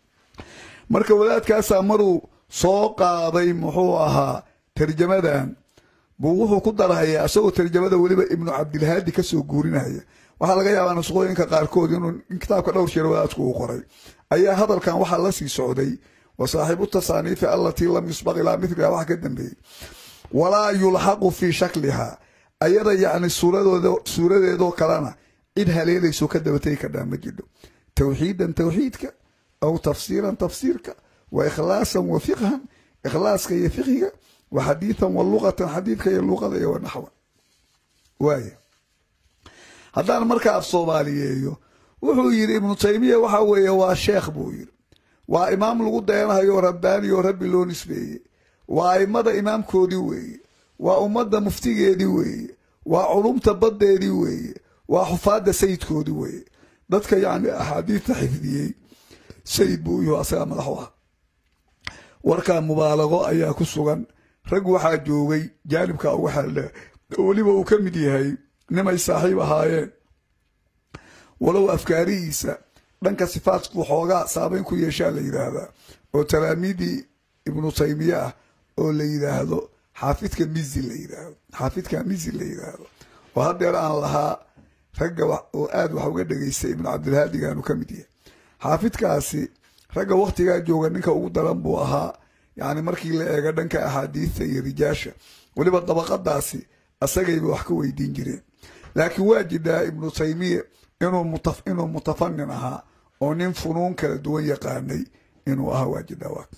marka wadaadkaasaa maruu soo qaaday muxuu ahaa tarjamadan buu wuxuu ku darhayaa isagoo tarjamada weliba ibnu cabdilhaadi ka soo guurinaya waxaa laga yaabaa nusqooyinka qaarkood inuu kitaabka dhowr jeer wadaadku uu qoray ayaa hadalkan waxaa la sii socday wa saaxiibu tasaaniifi allatii lam yusbaq ilaa miliha wax ka dambeeyey walaa yulxaqu fii shakliha ayada yacni suuradeedoo kalena cid haleelayso ka dabategi kadhaa ma jidho tawxiidan tawxiidka aw tafsiiran tafsiirka wa ikhlaasan wa fiqhan ikhlaaska iyo fiqhiga wa xadiidan wa luqatan xadiidka iyo luqada iyo wa naxwa waaya haddaan marka af soomaaliyeeyo wuxuu yidhi ibnu taymiya waxa weeye waa sheekh buu yidhi waa imaam lagu dayanayo rabbaani oo rabbi loo nisbeeyey waa aimada imaamkoodii weeye waa ummadda muftigeedii weeye waa culumta baddeedii weeye waa xufaadda sayidkoodii weeye dadka yacni axaadiidta xifdiyey sayid buu yuhu asagaa madax u ah warkaa mubaalago ayaa ku sugan rag waxaa joogay jaanibka uga xeeldheer oo weliba uu ka mid yahay nimay saaxiib ahaayeen walow afkaarihiisa dhanka sifaadku xoogaa saameyn ku yeeshaa la yidhaahdaa oo talaamiidii ibnu taymiye ah oo la yidhaahdo xaafidka mizi la yidhaahdo xaafidka mizi la yidhaahdo oo haddeer aan lahaa ragga oo aada wax uga dhegaystay ibnu cabdilhaadigaanu ka mid yahay xaafidkaasi ragga wakhtigaa jooga ninka ugu daran buu ahaa yacni markii la eego dhanka axaadiidta iyo rijaasha weliba dabaqadaasi asagayba wax ka weydiin jireen laakiin waa jidhaa ibnu taymiya inuu mutafanin ahaa oo nin funuun kala duwan yaqaanay inuu ahaa waa jidhaa waa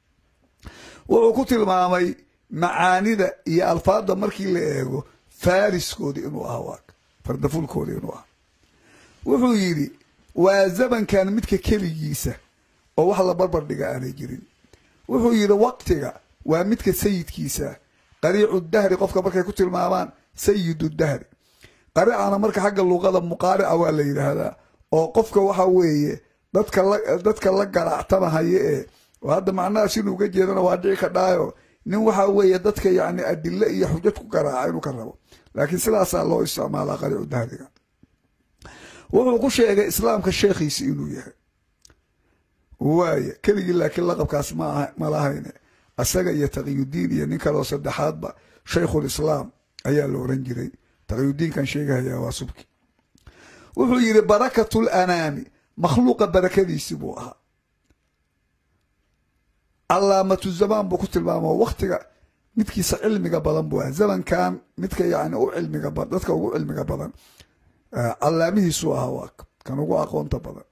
wuxuu ku tilmaamay macaanida iyo alfaadda markii la eego faariskoodi inuu ahaa waa fardafulkooda inuu ah wuxuu yidhi waa zamankan midka keligiisa oo wax la barbar dhiga aanay jirin wuxuu yidhi waqtiga waa midka sayidkiisa qariicu dahri qofka markay ku tilmaamaan sayidu dahri qariicana marka xagga luqada muqaarica waa la yidhaahdaa oo qofka waxa weeye dadka la dadka la garaactamahaya ee oo hadda macnahaas inuu uga jeedana waa dhici ka dhaayo nin waxa weeye dadka yacni adile iyo xujad ku garaaca inuu ka rabo laakiin sidaasaa loo isticmaalaa qariicu dahriga wuxuu ku sheegay islaamka sheekhiisi inuu yahay waaya keligii laakiin laqabkaas ma lahayne asaga iyo taqiyudiin iyo nin kaleo saddexaadba shaykhul islaam ayaa la oran jiray taqiyudiinkan sheegahaya waa subki wuxuu yidhi barakatul anaami makhluuqa barakadiisi buu ahaa calaamatu zamaan buu ku tilmaamo waktiga midkiisa cilmiga badan buu ahaa zamankan midka yani u cilmiga dadka ugu cilmiga badan calaamihiisuu ahaa waa kan ugu aqoonta badan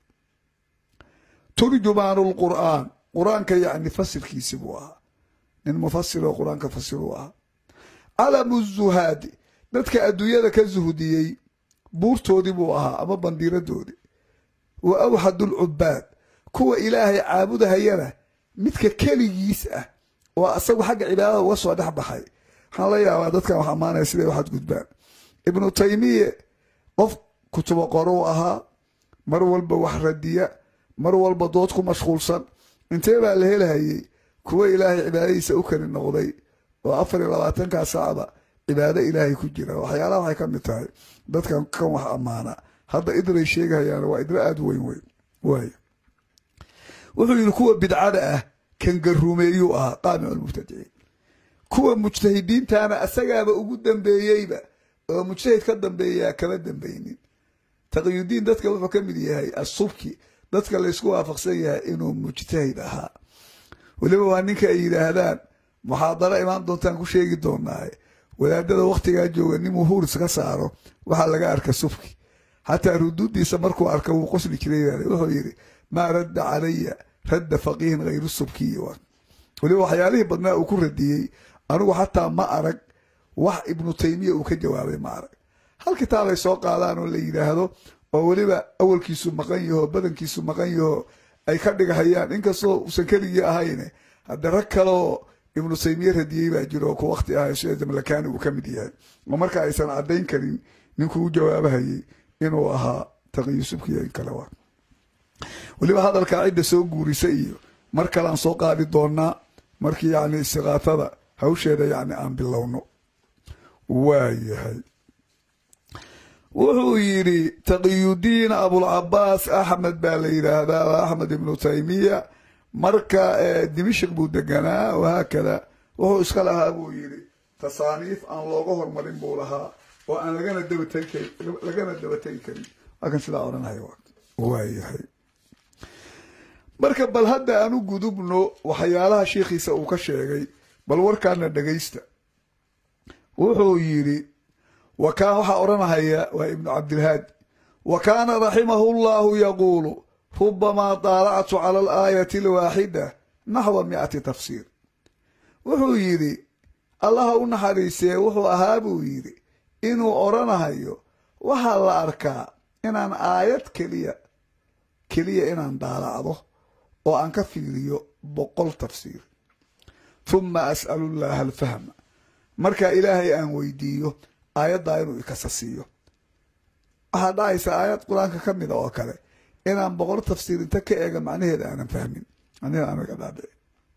turjumaanu lqur'aan qur-aanka yani fasirkiisi buu ahaa nin mufasir oo qur-aanka fasiruu ahaa calamu zuhaadi dadka adduunyada ka zuhdiyey buurtoodii buu ahaa ama bandiiradoodii wa awxadu lcubaad kuwa ilaahay caabudahayana midka keligiis ah oo asagu xagga cibaadada uga soo dhex baxay waxaan la yaabaa dadkan wax ammaanaya siday waxaad gudbaan ibnu taymiye qof kutubo qorou ahaa mar walba wax radiya mar walba dood ku mashquulsan intee baa la helahayey kuwa ilaahay cibaadadiisa u keli noqday oo afar iyo labaatankaa saacba cibaado ilaahay ku jira waxyaalaha waxay ka mid tahay dadkan kan wax ammaana hadda idray sheegahayaan waa idro aada weyn weyn waay wuxuu yidhi kuwa bidcada ah kan garuumeeyuu ahaa qaamicu lmubtadiciin kuwa mujtahidiintana asagaaba ugu dambeeyeyba oo mujtahid ka dambeeyaa kama dambeynin taqiyudiin dadka wuxuu ka mid yahay asubki dadka laysku waafaqsan yahay inuu mujtahid ahaa weliba waa ninka ay yidhaahdaan muxaadaro imaan doontaan ku sheegi doonaaye wadaadada wakhtigaa jooga nin muhuuris ka saaro waxaa laga arka subki xataa ruduudiisa markuu arka wuu qosli jiray wuxuu yidhi maa radda calaya radda faqiihin hayru subkiyi weliba waxyaalihii badnaa uu ku radiyey anigu xataa ma arag wax ibnu taymiya uu ka jawaabay ma arag hal kitaabay soo qaadaan oo la yidhaahdo oo weliba awalkiisu maqan yaho badankiisu maqan yaho ay ka dhigahayaan inkastoo uusan keligii ahayne hadda rag kaleoo ibnu taymiye radiyey baa jiro oo ku wakti ahay sida jamlakani uu ka mid yahay oo marka aysan caddayn karin ninkuu u jawaabahayey inuu ahaa taqiyusubkiyo in kale waa weliba hadalkaa cidda soo guurisa iyo mar kalean soo qaadi doonaa markii yani istiqaatada hawsheeda yani aan bilowno waayahay wuxuu yidhi taqiyudiin abulcabaas axmed baa la yidhaahdaa waa axmed ibnu taymiya marka dimishik buu deganaa wahaakada wuxuu iska lahaa buu yidhi tasaaniif aan looga hormarin buu lahaa oo aan lagana dabalagana dabategi karin waakan sidaa odhanaya waayahay marka bal hadda aan u gudubno waxyaalaha sheikhiisa uu ka sheegay bal warkaana dhegaysta wuxuu yidhi wakaan waxaa odhanahaya waa ibnu cabdilhaadi wa kaana raximahu llahu yaquulu rubamaa daalactu cala alaayati alwaaxida naxwa mi'ati tafsiir wuxuu yidhi allaha u naxariisee wuxuu ahaa buu yidhi inuu odhanahayo waxaa la arkaa inaan aayad keliya keliya inaan daalacdo oo aan ka fiiriyo boqol tafsiir huma as'alu llaaha alfahma markaa ilaahay aan weydiiyo aayaddaa inuu ikasa siiyo waxaa dhacaysa aayad qur-aanka ka mida oo kale inaan boqol tafsiir inta ka eega macnaheeda aanan fahmin macnaheeda aanan ka dhaadhicin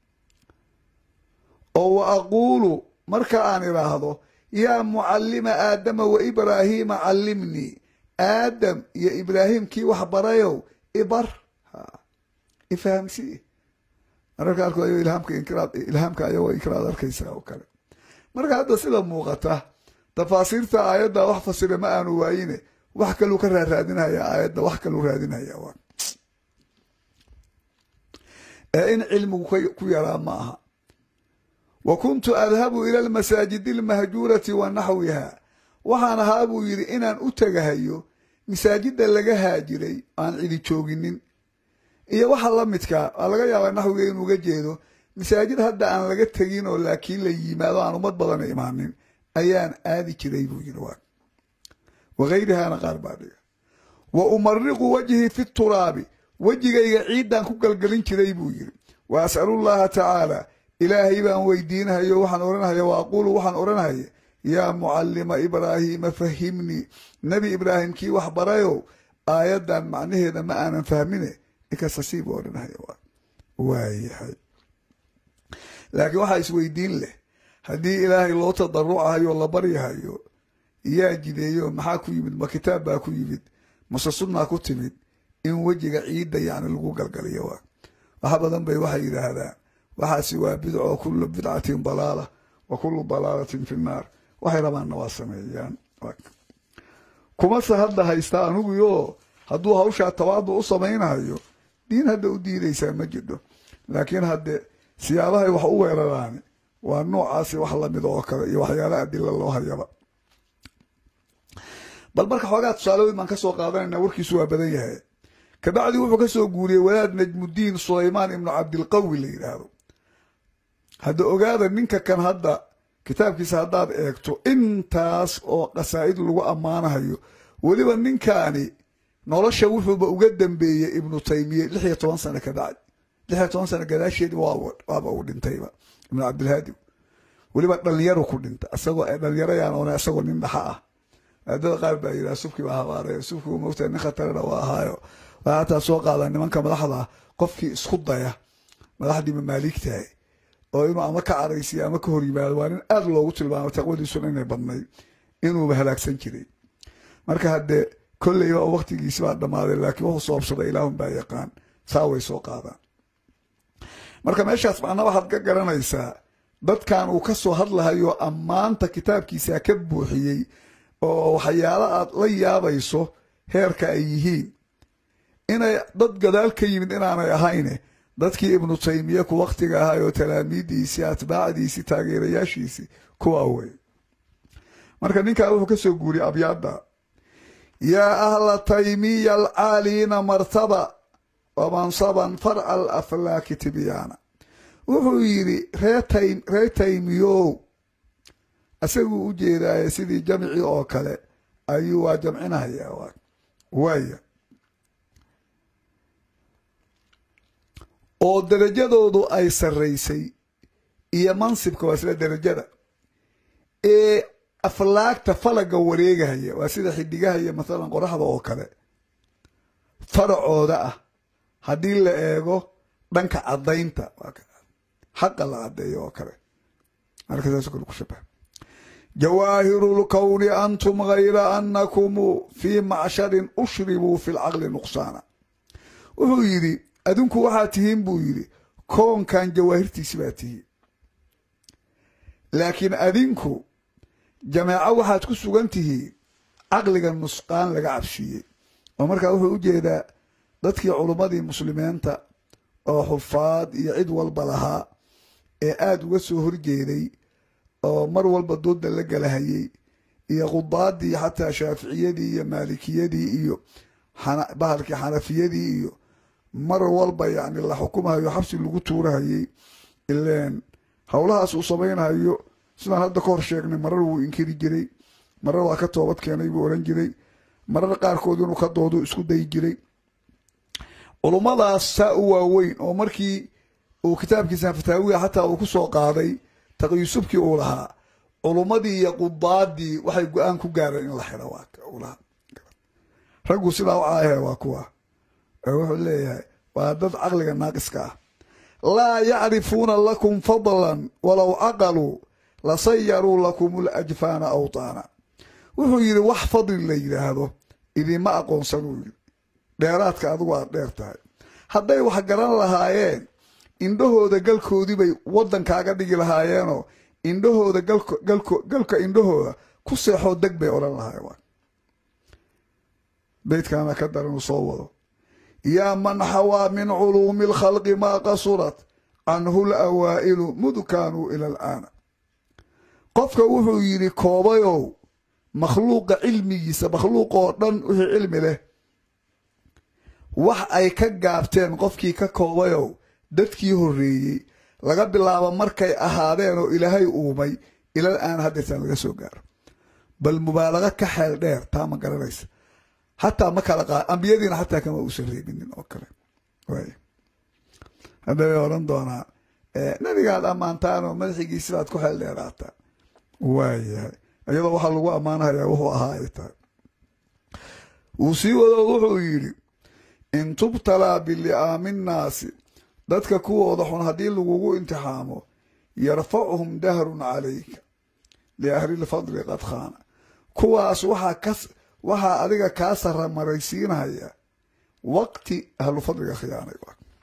oo wa aquulu marka aan idhaahdo yaa mucallima aadama wa ibraahiima callimnii aadam iyo ibraahim kii wax barayow ibar ifahamsii mararka qaarkood ayagoo ilhaamka inkiraad ilhaamka ayagoo inkiraad arkaysaa oo kale marka hadda sida muuqata tafaasiirta aayadda wax fasira ma aanu waayine wax kaluu ka raaraadinaya aayadda wax kaluu raadinaya waa ee in cilmigu ku yaraa ma aha wa kuntu adhabu ila almasaajidi almahjuurati wa naxwiha waxaan ahaa buu yidhi inaan u tegahayo masaajidda laga haajiray aan cidi jooginin iyo waxa la midkaa waa laga yaabaa naxwiga inuu uga jeedo masaajid hadda aan laga tegin oo laakiin la yimaado aan ummad badana imaanin ayaan aadi jiray buu yidhi waa wagayrihaana qaar baa dhiga wa umariqu wajhii fi turaabi wejigayga ciiddaan ku galgelin jiray buu yidhi wa as'alullaha tacaala ilaahay baan weydiinahayo waxaan odhanahaya wa aquulu waxaan odhanahaya yaa mucallima ibraahiima fahimnii nebi ibraahim kii wax barayow aayaddan macnaheeda ma aanan fahmine ikasasiib odhanahaya waayahay laakiin waxaa isweydiin leh haddii ilaahay loo tadarucahayo la baryahayo yaa jideeyo maxaa ku yimid ma kitaab baa ku yimid mase sunnaa ku timid in wejiga ciidda yacni lagu galgaliyo waa wax badan bay waxay yidhaahdaan waxaasi waa bidco kullu bidcatin dalaala wa kullu dalaalatin fi nnaar waxay rabaanna waa sameeyaan kumase hadda haystaa aniguyo hadduu hawshaa tawaadu u samaynayo diin hadda u diidaysaa ma jidho laakiin hadde siyaabahay wax u weeraraani waa noocaasi wax lamid oo kale iyo waxyaala adila loo hayaba bal marka xoogaa tusaalooyin baan ka soo qaadanayna warkiisu waa badan yahay kabacdi wuxuu ka soo guuriyey wadaad najmudiin sulaymaan ibnu cabdilqawi la yidhaahdo hadda ogaada ninka kan hadda kitaabkiisa haddaad eegto intaas oo qasaa'id lagu ammaanahayo weliba ninkaani nolosha wuxuuba uga dambeeyey ibnu taymiye lix iyo toban sano ka bacdi lix iyo toban sano gadaasheedi waaba uu dhintayba ibnu cabdilhaadi weliba dhalinyaru ku dhinta isagoo dhalinyaro yaan oona isagoo nin dhaxa ah maadada qaar baa yidhaha subkii baa habaaray subkii mogtahay nin khatarana waa ahaayo waa hataa soo qaada nimanka madaxda ah qofkii isku daya madaxdii mamaaligtahay oo inuu ama ka caraysiyo ama ka hor yimaado waa nin aada loogu tilmaamo taqwadiisuna inay badnayd inuuba halaagsan jiray marka haddee kolleyba oo waktigiisi baa dhammaaday laakiin wuxuu soobsaday ilaahun baa yaqaan saa way soo qaadaan marka meeshaas macna waxaad ka garanaysaa dadkan uu ka soo hadlahayo ammaanta kitaabkiisa ka buuxiyey oo waxyaalo aad la yaabayso heerka ay yihiin inay dad gadaal ka yimid inaanay ahayne dadkii ibnu taymiye ku waktiga ahay oo talaamiidiisii atbaacdiisii taageerayaashiisii kuwaa wey marka ninkaa wuxuu ka soo guuriyey abyaadda yaa ahla taymiya alcaaliina martaba wamansaban farca alaflaaki tibyaana wuxuu yidhi ree taymiyow isaguu u jeedaaye sidii jamcii oo kale ayuu waa jamcinahayaa waaya oo derajadoodu ay sarraysay iyo mansibka waa sida derajada ee aflaagta falaga wareegahaya waa sida xidigaha iyo mathalan qoraxda oo kale faracooda ah haddii la eego dhanka caddaynta xaqa la caddeeyo oo kale marka saas kale ku shabaha jawaahiru lkowni antum gayra anakum fii macsharin ushribuu fi lcaqli nuqsaana wuxuu yidhi adinku waxaa tihiin buu yidhi koonkan jawaahirtiisi baa tihiin laakiin adinku jameeco waxaad ku sugan tihiin caqliga nusqaan laga cabsiiyey oo markaa wuxuu u jeedaa dadkii culummadii muslimiinta oo xufaad iyo cid walba lahaa ee aada uga soo horjeeday oo mar walba dooda la galahayey iyo qudaadii xataa shaaficiyadii iyo maalikiyadii iyo bahalkii xanafiyadii iyo mar walba yacni la xukumahayo xabsi lagu tuurahayey ileen howlahaas uu samaynahayo sidaan hadda ka hor sheegnay marar wuu inkiri jiray marar waa ka toobad keenay buu odhan jiray marar qaarkood inuu ka doodo isku dayi jiray culummadaas saa u waaweyn oo markii uu kitaabkiisa fataawiga xataa uu ku soo qaaday taqyusubkii uu lahaa culummadii iyo qudaadii waxay go-aan ku gaareen in la xidho waa raggu sidaa u caahe waa kuwa wuxuu leeyahay waa dad caqliga naaqiska ah laa yacrifuuna lakum fadlan walow caqaluu lasayaruu lakum lajfaana awtaana wuxuu yidhi wax fadli la yidhaahdo idinma aqoonsanuu yidhi dheeraadka adigu aad dheer tahay hadday wax garan lahaayeen indhahooda galkoodii bay waddankaaga dhigi lahaayeenoo indhahooda galka indhahooda ku seexoo deg bay odhan lahaayeen beydkaana ka daran uu soo wado yaa man xawaa min culuumi alkhalqi maa qasurat canhu lawaa'ilu mud kaanuu ila alaana qofka wuxuu yidhi koobayow makhluuqa cilmigiisa makhluuq oo dhan wixii cilmi leh wax ay ka gaabteen qofkii ka koobayow dadkii horreeyey laga bilaabo markay ahaadeen oo ilaahay uumay ilal aan haddeetaan laga soo gaaro bal mubaalago ka xeel dheer taa ma garanaysa hataa ma kala qaa ambiyadiina xataa kama uusan reebinin oo kale waay hadda way odhan doonaa nabigaad ammaantaanoo madaxigiisi baad ku xeel dheeraataa waayahay iyadoo waxaa lagu ammaanahayaa wuxuu ahaa ay tahay wuu sii wado wuxuu yidhi in tubtalaa bili'aami nnaasi dadka kuwooda xun haddii lagugu imtixaamo yarfacuhum dahrun calayka liahlilfadli qad khaana kuwaas waxaa ka waxaa adiga kaa sara maraysiinaya waqti ahlufadliga khiyaanay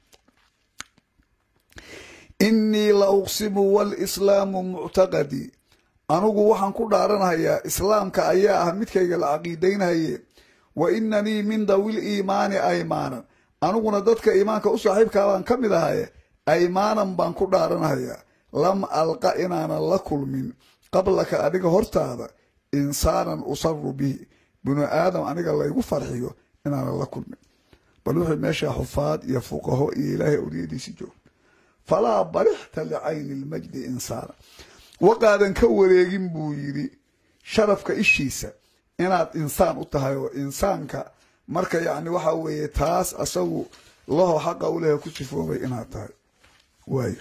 innii la uqsimu walislaamu muctaqadii anugu waxaan ku dhaaranayaa islaamka ayaa ah midkayga la caqiidaynhaye wa inanii min dawil iimaani aymaanan aniguna dadka iimaanka u saaxiibkaa baan ka mid ahaye aymaanan baan ku dhaaranhayaa lam alqa inaanan la kulmin qablaka adiga hortaada insaanan usaru bihi binu aadam aniga laygu farxiyo inaanan la kulmin bal wuxuu meeshaa xufaad iyo fuqaho iyo ilaahay awliyadiisi joog falaa barixta licayni lmajdi insaana waqaadan ka wareegin buu yidhi sharafka ishiisa inaad insaan u tahay oo insaanka marka yacni waxa weeye taas asagu laho xaqa u lehe ku sifoobay inaad tahay waaya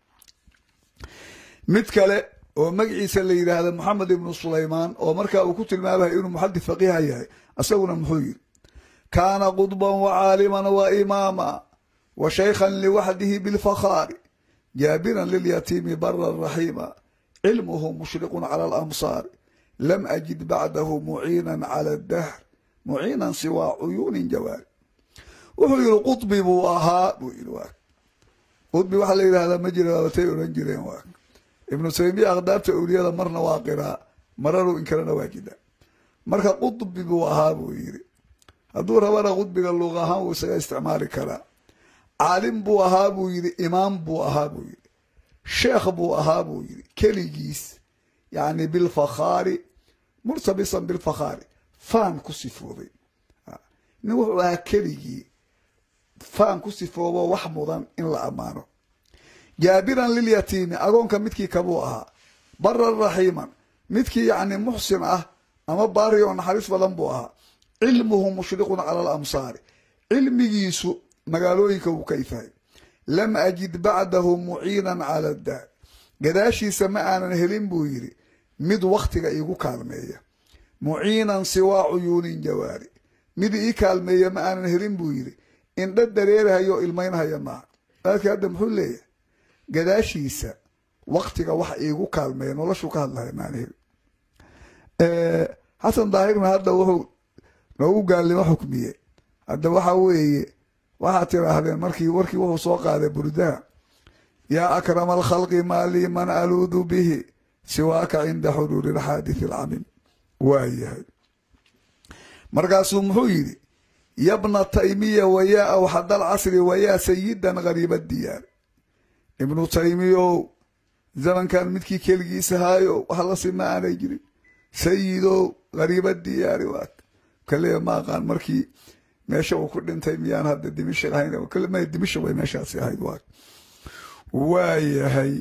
mid kale oo magaciisa la yidhaahda moxamed ibnu sulaymaan oo markaa uu ku tilmaamaya inuu muxadid faqiiha yahay asaguna muxuu yidhi kaana qudban wa caaliman wa imaama wa shaykhan liwaxdihi bilfakhaari jaabiran lilyatiimi baran raxiima cilmuhu mushriqun cala alamsaari lam ajid bacdahu muciinan cala adahr muciinan siwaa cuyuunin jawaari wuxuu yidhi qudbi buu ahaa buu yidhi waa qudbi waxaa la yidhahdaa ma jira waabatay odhan jireen waa ibnu taymiya akhdaabta awliyada marna waa qiraa maranu inkalena waa jida marka qudbi buu ahaa buu yidhi hadduu rabana qudbiga luuq ahaan wuu isaga isticmaali karaa caalim buu ahaa buu yidhi imaam buu ahaa buu yidhi sheekh buu ahaa buu yidhi keligiis yacni bilfakhaari murtabisan bilfakhaari faan ku sifoobay nin wuxuu ahaa keligii faan ku sifoobo wax mudan in la ammaano jaabiran lilyatiimi agoonka midkii kabuu ahaa baran raxiiman midkii yacni muxsin ah ama baari oo naxariis badan buu ahaa cilmuhu mushriqun cala alamsaari cilmigiisu magaalooyinka wuu ka ifahay lam ajid bacdahu muciinan cala daar gadaashiisa ma aanan helin buu yidhi mid wakhtiga iigu kaalmeeya muciinan siwaa cuyuunin jawaari mid ii kaalmeeya ma aanan helin buu yidhi indha dareerahayo ilmaynhaya maaha aadkii hadda muxuu leeyahay gadaashiisa waktiga wax iigu kaalmeeya noloshuu ka hadlaya maan heli xasan daahirna hadda wuxuu noogu gaalnimo xukmiye hadda waxa weeye waxaad tiraahdeen markii warkii wuxuu soo qaaday burdaha yaa akrama alkhalqi maa lii man aluudu bihi siwaaka cinda xuduuri alxaaditsi alcamim waa yahay markaasuu muxuu yidhi yabna taymiya wayaa awxada alcasri wayaa sayidan gariiba diyaari ibnu taymiyow zamankan midkii keligiisa haayo wax la sima aanay jirin sayidow gariiba diyaari waa kaliya ma aqaan markii meesha uu ku dhintay miyaan hadda dimishq ahayn kalima dimishq bay meeshaasi ahayd waa waayahay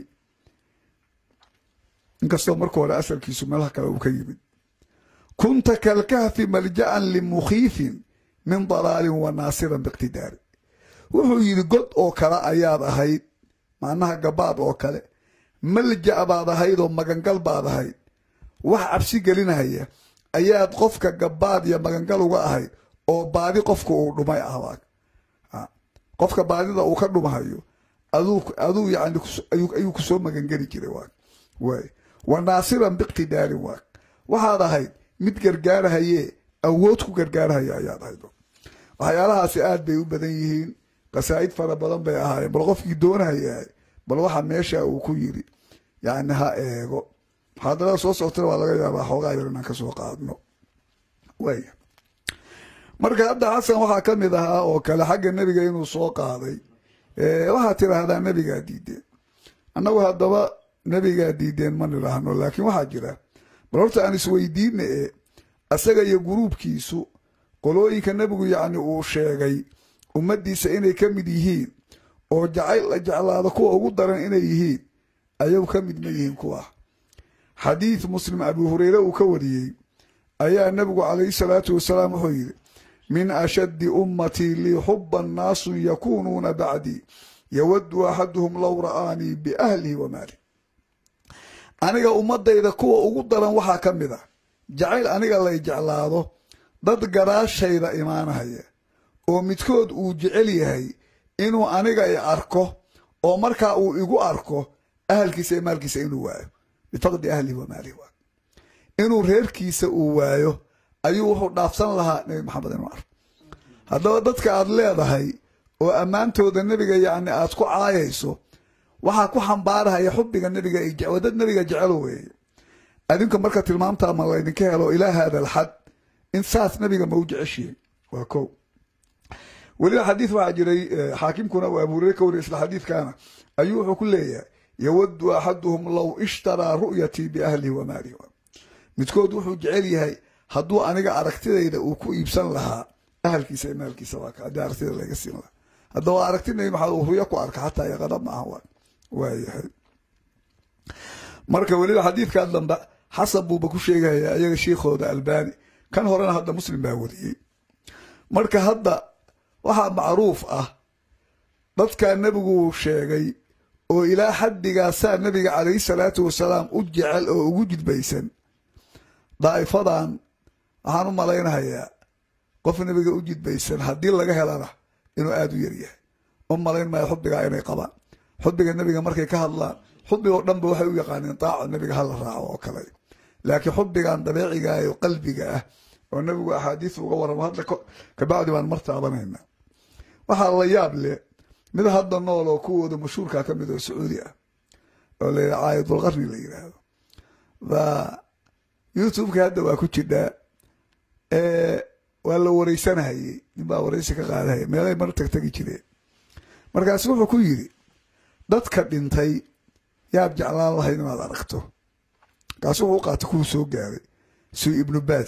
inkastoo marka hore asalkiisu meelaha kale uu ka yimid kunta kalkahfi malja'an limukhiifin min dalaalin wa naasiran biiqtidaari wuxuu yidhi god oo kale ayaad ahayd macnaha gabaad oo kale malja' baad ahayd oo magangal baad ahayd wax cabsi gelinaya ayaad qofka gabaad iyo magangal uga ahayd oo baadi qofka uu dhumay ah qofka baadida uu ka dhumahayo aduu yani ayuu kusoo magangeli jiray waay wa naasiran biiqtidaarin waa waxaad ahayd mid gargaarahayee awood ku gargaarahaya ayaad ahayd waxyaalahaasi aad bay u badan yihiin qasaa'id fara badan bay ahaayeen bal qofkii doonahayahay bal waxa meesha uu ku yiri yani ha eego muxaadarada soo soctana waa laga yaabaa xoogaa yar inaan kasoo qaadno waaya marka hadda xasan waxaa ka mid ahaa oo kale xagga nebiga inuu soo qaaday waxaad tiraahdaa nebigaa diideen annagu haddaba nebigaa diideen ma nidhaahno laakiin waxaa jira bal horta aan isweydiina e asaga iyo guruubkiisu qolooyinka nebigu yacni uu sheegay ummaddiisa inay ka mid yihiin oo jacayl la jeclaado kuwa ugu daran inay yihiin ayagu ka mid ma yihiin kuwa xadiid muslim abu hureyre uu ka wariyey ayaa nebigu calayhi salaatu wasalaam wuxuu yidhi min ashaddi ummatii lii xuban naasun yakuunuuna bacdii yawaddu axaduhum low ra'aanii biahlihi wa maali aniga ummadayda kuwa ugu daran waxaa ka mid a jacayl aniga lay jeclaado dad gadaashayda imaanahaya oo midkood uu jecel yahay inuu aniga i arko oo markaa uu igu arko ahalkiisa iyo maalkiisa inuu waayo bifaqdi ahlihi wa maalihi waa inuu reerkiisa uu waayo ayuu wuxuu dhaafsan lahaa nebi maxamed inuu arko haddaba dadka aad leedahay oo ammaantooda nebiga yacni aad ku caayayso waxaa ku xambaarahaya xubbiga nebiga waa dad nebiga jecelo weeye adinka marka tilmaamtaa ma laydinka helo ilaa haada alxad in saas nebiga ma u jeceshihin waa ko weliba xadiid waxaa jiray xaakimkuna uu abu hureyre ka wariya isla xadiidkaana ayuu wuxuu ku leeyahay yawaddu axaduhum low ishtaraa ru'yatii biahlihi wa maalihi midkood wuxuu jecel yahay hadduu aniga aragtidayda uu ku iibsan lahaa ahalkiisa iyo maalkiisa waa ka haddii aragtida laga siin lahaa haddaba aragti nabi maxamed uu ruyo ku arka xataa yaqana maaha waa waayahay marka weliba xadiidkaa dambe xasan buuba ku sheegaya iyaga shiikhooda albani kan horena hadda muslim baa wariyey marka hadda waxaa macruuf ah dadkaa nebigu sheegay oo ilaa xaddigaasaa nebiga calayhi salaatu wasalaam u jecel oo ugu jidbaysan daa'ifadan waxaan u malaynahayaa qof nebiga u jidbaysan haddii laga helana inuu aada u yaryahay u malayn maayo xubbigaa inay qabaan xubbiga nebiga markay ka hadlaan xubbiga oo dhanba waxay u yaqaaneen daaco nebiga hala raaco oo kale laakiin xubbigan dabeeciga ah oo qalbiga ah oo nebigu axaadiis uga warramo hadda kabacdi baan mar taabanayna waxaa la yaab leh mid hadda nool oo kuwooda mashhuurkaa ka mid oo sacuudi ah oo la yidhaha caayidulqarni la yidhaahdo baa youtubeka hadda waa ku jidhaa waa la wareysanahayey ninbaa wareysi ka qaadahaya meelay mar tagtagi jireen markaasu wuxuu ku yidhi dadka dhintay yaad jeclaan lahayd inaad aragto markaasu wuxuu u qaatay kuwuu soo gaaray suu ibnu baas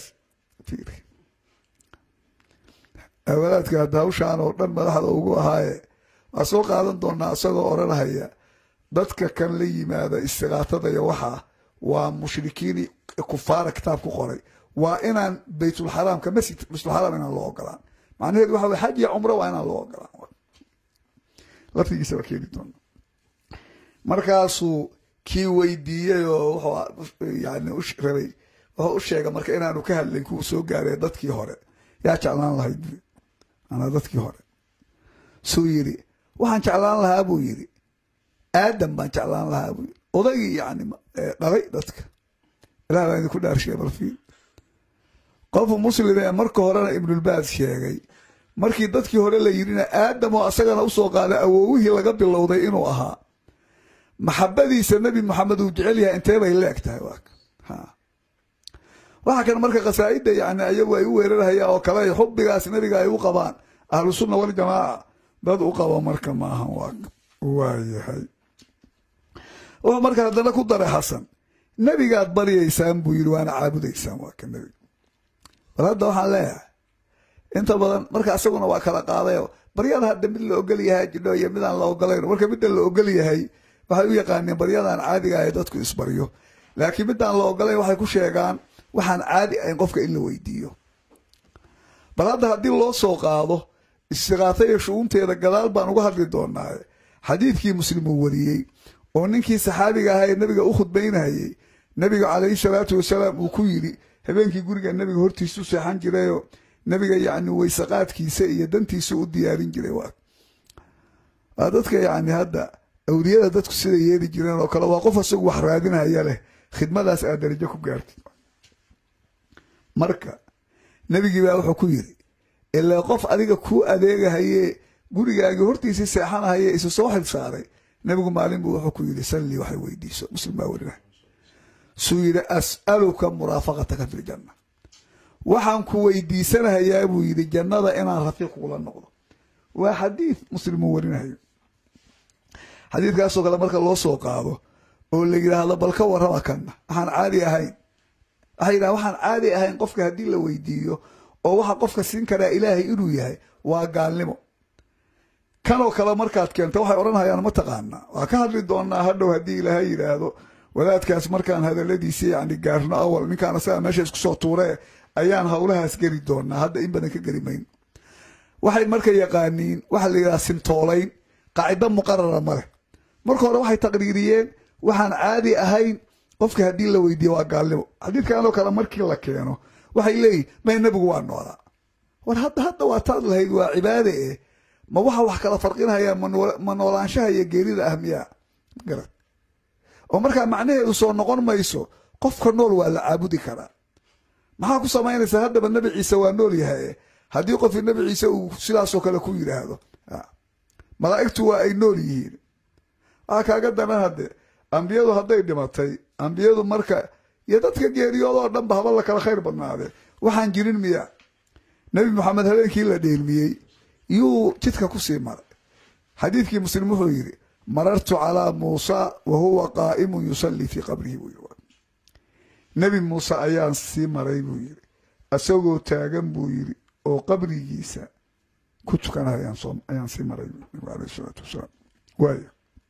wadaadka hadda hawshaan oo dhan madaxda ugu ahaaye waa soo qaadan doonaa isagoo odhanahaya dadka kan la yimaada istiqaatada iyo waxaa waa mushrikiini kufaara kitaab ku qoray waa inaan baytulxaraamka masjid baytulxaraam inaan loo ogolaan macnaheedu waxa way xaj iyo cumro waa inaan loo ogolaan laftigiisa waa keeni doona markaasuu kii weydiiyey oo wuxuu yani rabay wuxuu u sheegay marka inaanu ka hadlayn kuwa soo gaaree dadkii hore yaa jeclaan lahayd bui anaa dadkii hore suu yidhi waxaan jeclaan lahaa buu yidhi aadam baan jeclaan lahaa buu yidhi odaygii yani dhalay dadka ilah baa idinku dhaarshiya balfiil qof muslim ee marka horena ibnulbaas sheegay markii dadkii hore la yidhina aadam oo asagana usoo qaaday awoowihii laga bilowday inuu ahaa maxabadiisa nebi maxamed uu jecel yahay intee bay leeg tahay waxaa kan marka khasaa'idda yani ayagu ay u weerarhayaan oo kale xubbigaas nebiga ay u qabaan ahlu sunna waljamaaca dad u qabo marka maahan waayahay wuxuu marka haddana ku daray xasan nebigaad baryaysaan buu yidhi waana caabudaysaan waa ka nebiga bal hadda waxaan leeyahay inta badan marka isaguna waa kala qaadayo baryada hadda mid la ogol yahay jidho iyo midaan la ogolayn marka midda la ogol yahay waxay u yaqaaneen baryadan caadiga ah ee dadku isbaryo laakiin midaan la ogolayn waxay ku sheegaan waxaan caadi ahayn qofka in la weydiiyo bal hadda haddii loo soo qaado istiqaata iyo shu'uunteeda gadaal baan uga hadli doonaaye xadiidkii muslim uu wariyey oo ninkii saxaabiga ahaa ee nebiga u khudbaynayey nebiga calayhi salaatu wasalaam uu ku yidhi habeenkii guriga nebiga hortiisu seexan jirayoo nebiga yacni weysaqaadkiisa iyo dantiisa u diyaarin jiray waa waa dadka yacni hadda awliyada dadku sida yeeli jireen oo kale waa qof isagu wax raadinaya leh khidmadaas aad darajo ku gaartid marka nebigii baa wuxuu ku yidhi ilaa qof adiga kuu adeegahayee gurigaagii hortiisii seexanahaye isu soo xil saaray nebigu maalin buu wuxuu ku yidhi sallii waxay weydiiso muslim baa werinay suu yidhi as'aluka muraafaqataka fi ljanna waxaan ku weydiisanahayaa buu yidhi jannada inaan rafiiq kula noqdo waa xadiid muslim uu warinayo xadiidkaasoo kale marka loo soo qaado oo la yidhaahdo bal ka warrama kanna waxaan caadi ahayn waxay yidhaha waxaan caadi ahayn qofka haddii la weydiiyo oo waxa qofka siin karaa ilaahay inuu yahay waa gaalnimo kanoo kale markaad keento waxay odhanhayaan ma taqaanaa waa ka hadli doonaa hadhow haddii ilaahay yidhaahdo wadaadkaas markaan hadaladiisa yani gaarno awal ninkaan asaga meesha isku soo tuuree ayaan howlahaas geli doonaa hadda in badan ka geli mayno waxay marka yaqaaniin waxaa la yidhaha sintoolayn qaacido muqarara ma leh marka hore waxay taqriiriyeen waxaan caadi ahayn qofka haddii la weydiiye waa gaalnimo xadiidkanoo kale markii la keeno waxay leeyihin may nebigu waa noolaa war hadda hadda waa taad lahayd waa cibaade eh ma waxa wax kala farqinaya ma noolaanshaha iyo geerida ah miyaa garad oo markaa macnaheedu soo noqon mayso qofka nool waa la caabudi karaa maxaa ku samaynaysaa haddaba nebi ciise waa nool yahay haddii qofkii nebi ciise uu sidaasoo kale ku yidhaahdo malaa'igtu waa ay nool yihiin waxaa kaaga danan hadde ambiyadu hadday dhimatay ambiyadu marka iyo dadka geeriyoodoo dhanba haba la kala khayr badnaadee waxaan jirin miya nebi maxamed habeenkii la dheelmiyey yuu jidka kusii maray xadiidkii muslim wuxuu yidhi marartu calaa muusa wa huwa qaa'imun yusallii fii qabrihi buu yiri nebi muuse ayaan sii maray buu yidhi isagoo taagan buu yidhi oo qabrigiisa ku tukanaya ayaan sii maray nabigu alayh salaatu wasalaam waaya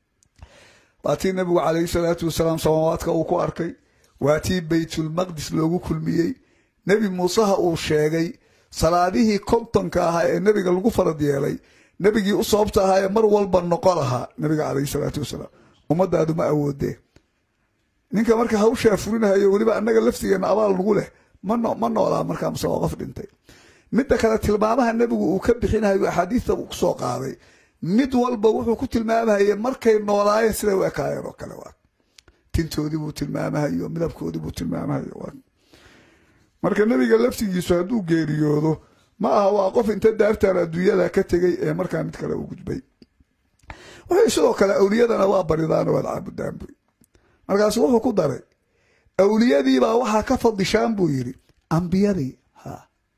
waa tii nabigu calayhi salaatu wasalaam samaawaadka uu ku arkay waa tii baytulmaqdis loogu kulmiyey nebi muuseha uu sheegay salaadihii kontonka ahaa ee nebiga lagu farad yeelay nebigii u sababta ahaa ee mar walba noqo lahaa nabiga calayhi salaatu wasalaam ummadaadu ma awoodee ninka marka hawshaa fulinahayo weliba annaga laftigeena abaal nagu leh ma noolaa markaa mase waa qof dhintay midda kale tilmaamaha nebigu uu ka bixinayo axaadiista uu kusoo qaaday mid walba wuxuu ku tilmaamahaye markay noolaayeen siday u ekaayeen oo kale waa tintoodii buu tilmaamahayo midabkoodii buu tilmaamahayo waa marka nebiga laftigiisu hadduu geeriyoodo ma aha waa qof inta daartaan adduunyada ka tegay ee markaa mid kale u gudbay waxay sidoo kale awliyadana waa baridaan waad caabudaan buy markaasu wuxuu ku daray awliyadiibaa waxaa ka fadishaan buu yidhi ambiyadii ha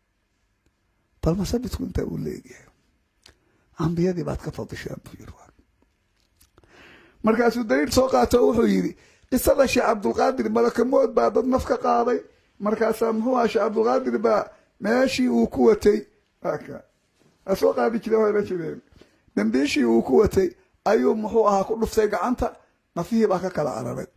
bal masabidku intaa uu leegyahay ambiyadii baad ka fadishaan buu yidhi markaasuu daliil soo qaato wuxuu yidhi qisada sheekh cabdulqaadir malakamood baa dad naf ka qaaday markaasaa muxuu aha sheekh cabdulqaadir baa meeshii uu ku watay a soo qaadi jire wayla jireen dambiishii uu ku watay ayuu muxuu ahaa ku dhuftay gacanta nafihii baa ka kala cararay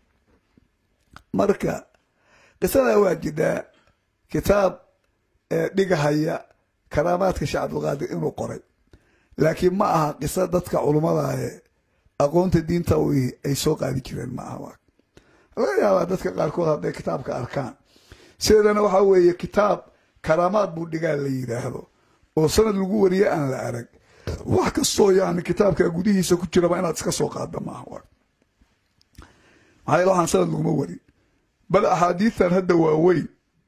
marka qisadaa waa jidhaa kitaab dhigahaya karaamaadka sheekh cabdulqaadir inuu qoray laakiin ma aha qiso dadka culummadae aqoonta diinta ay soo qaadi jireen ma aha laga yaabaa dadka qaarkood hadday kitaabka arkaan sideedana waxaa weeye kitaab karaamaad buu dhigaa la yidhaahdo oo sanad lagu wariye aan la arag wax kastoo yani kitaabka gudihiisa ku jiraba inaad iska soo qaadda maaha maxaa waxaan sanad laguma warin bal axaadiistan hadda waaweyn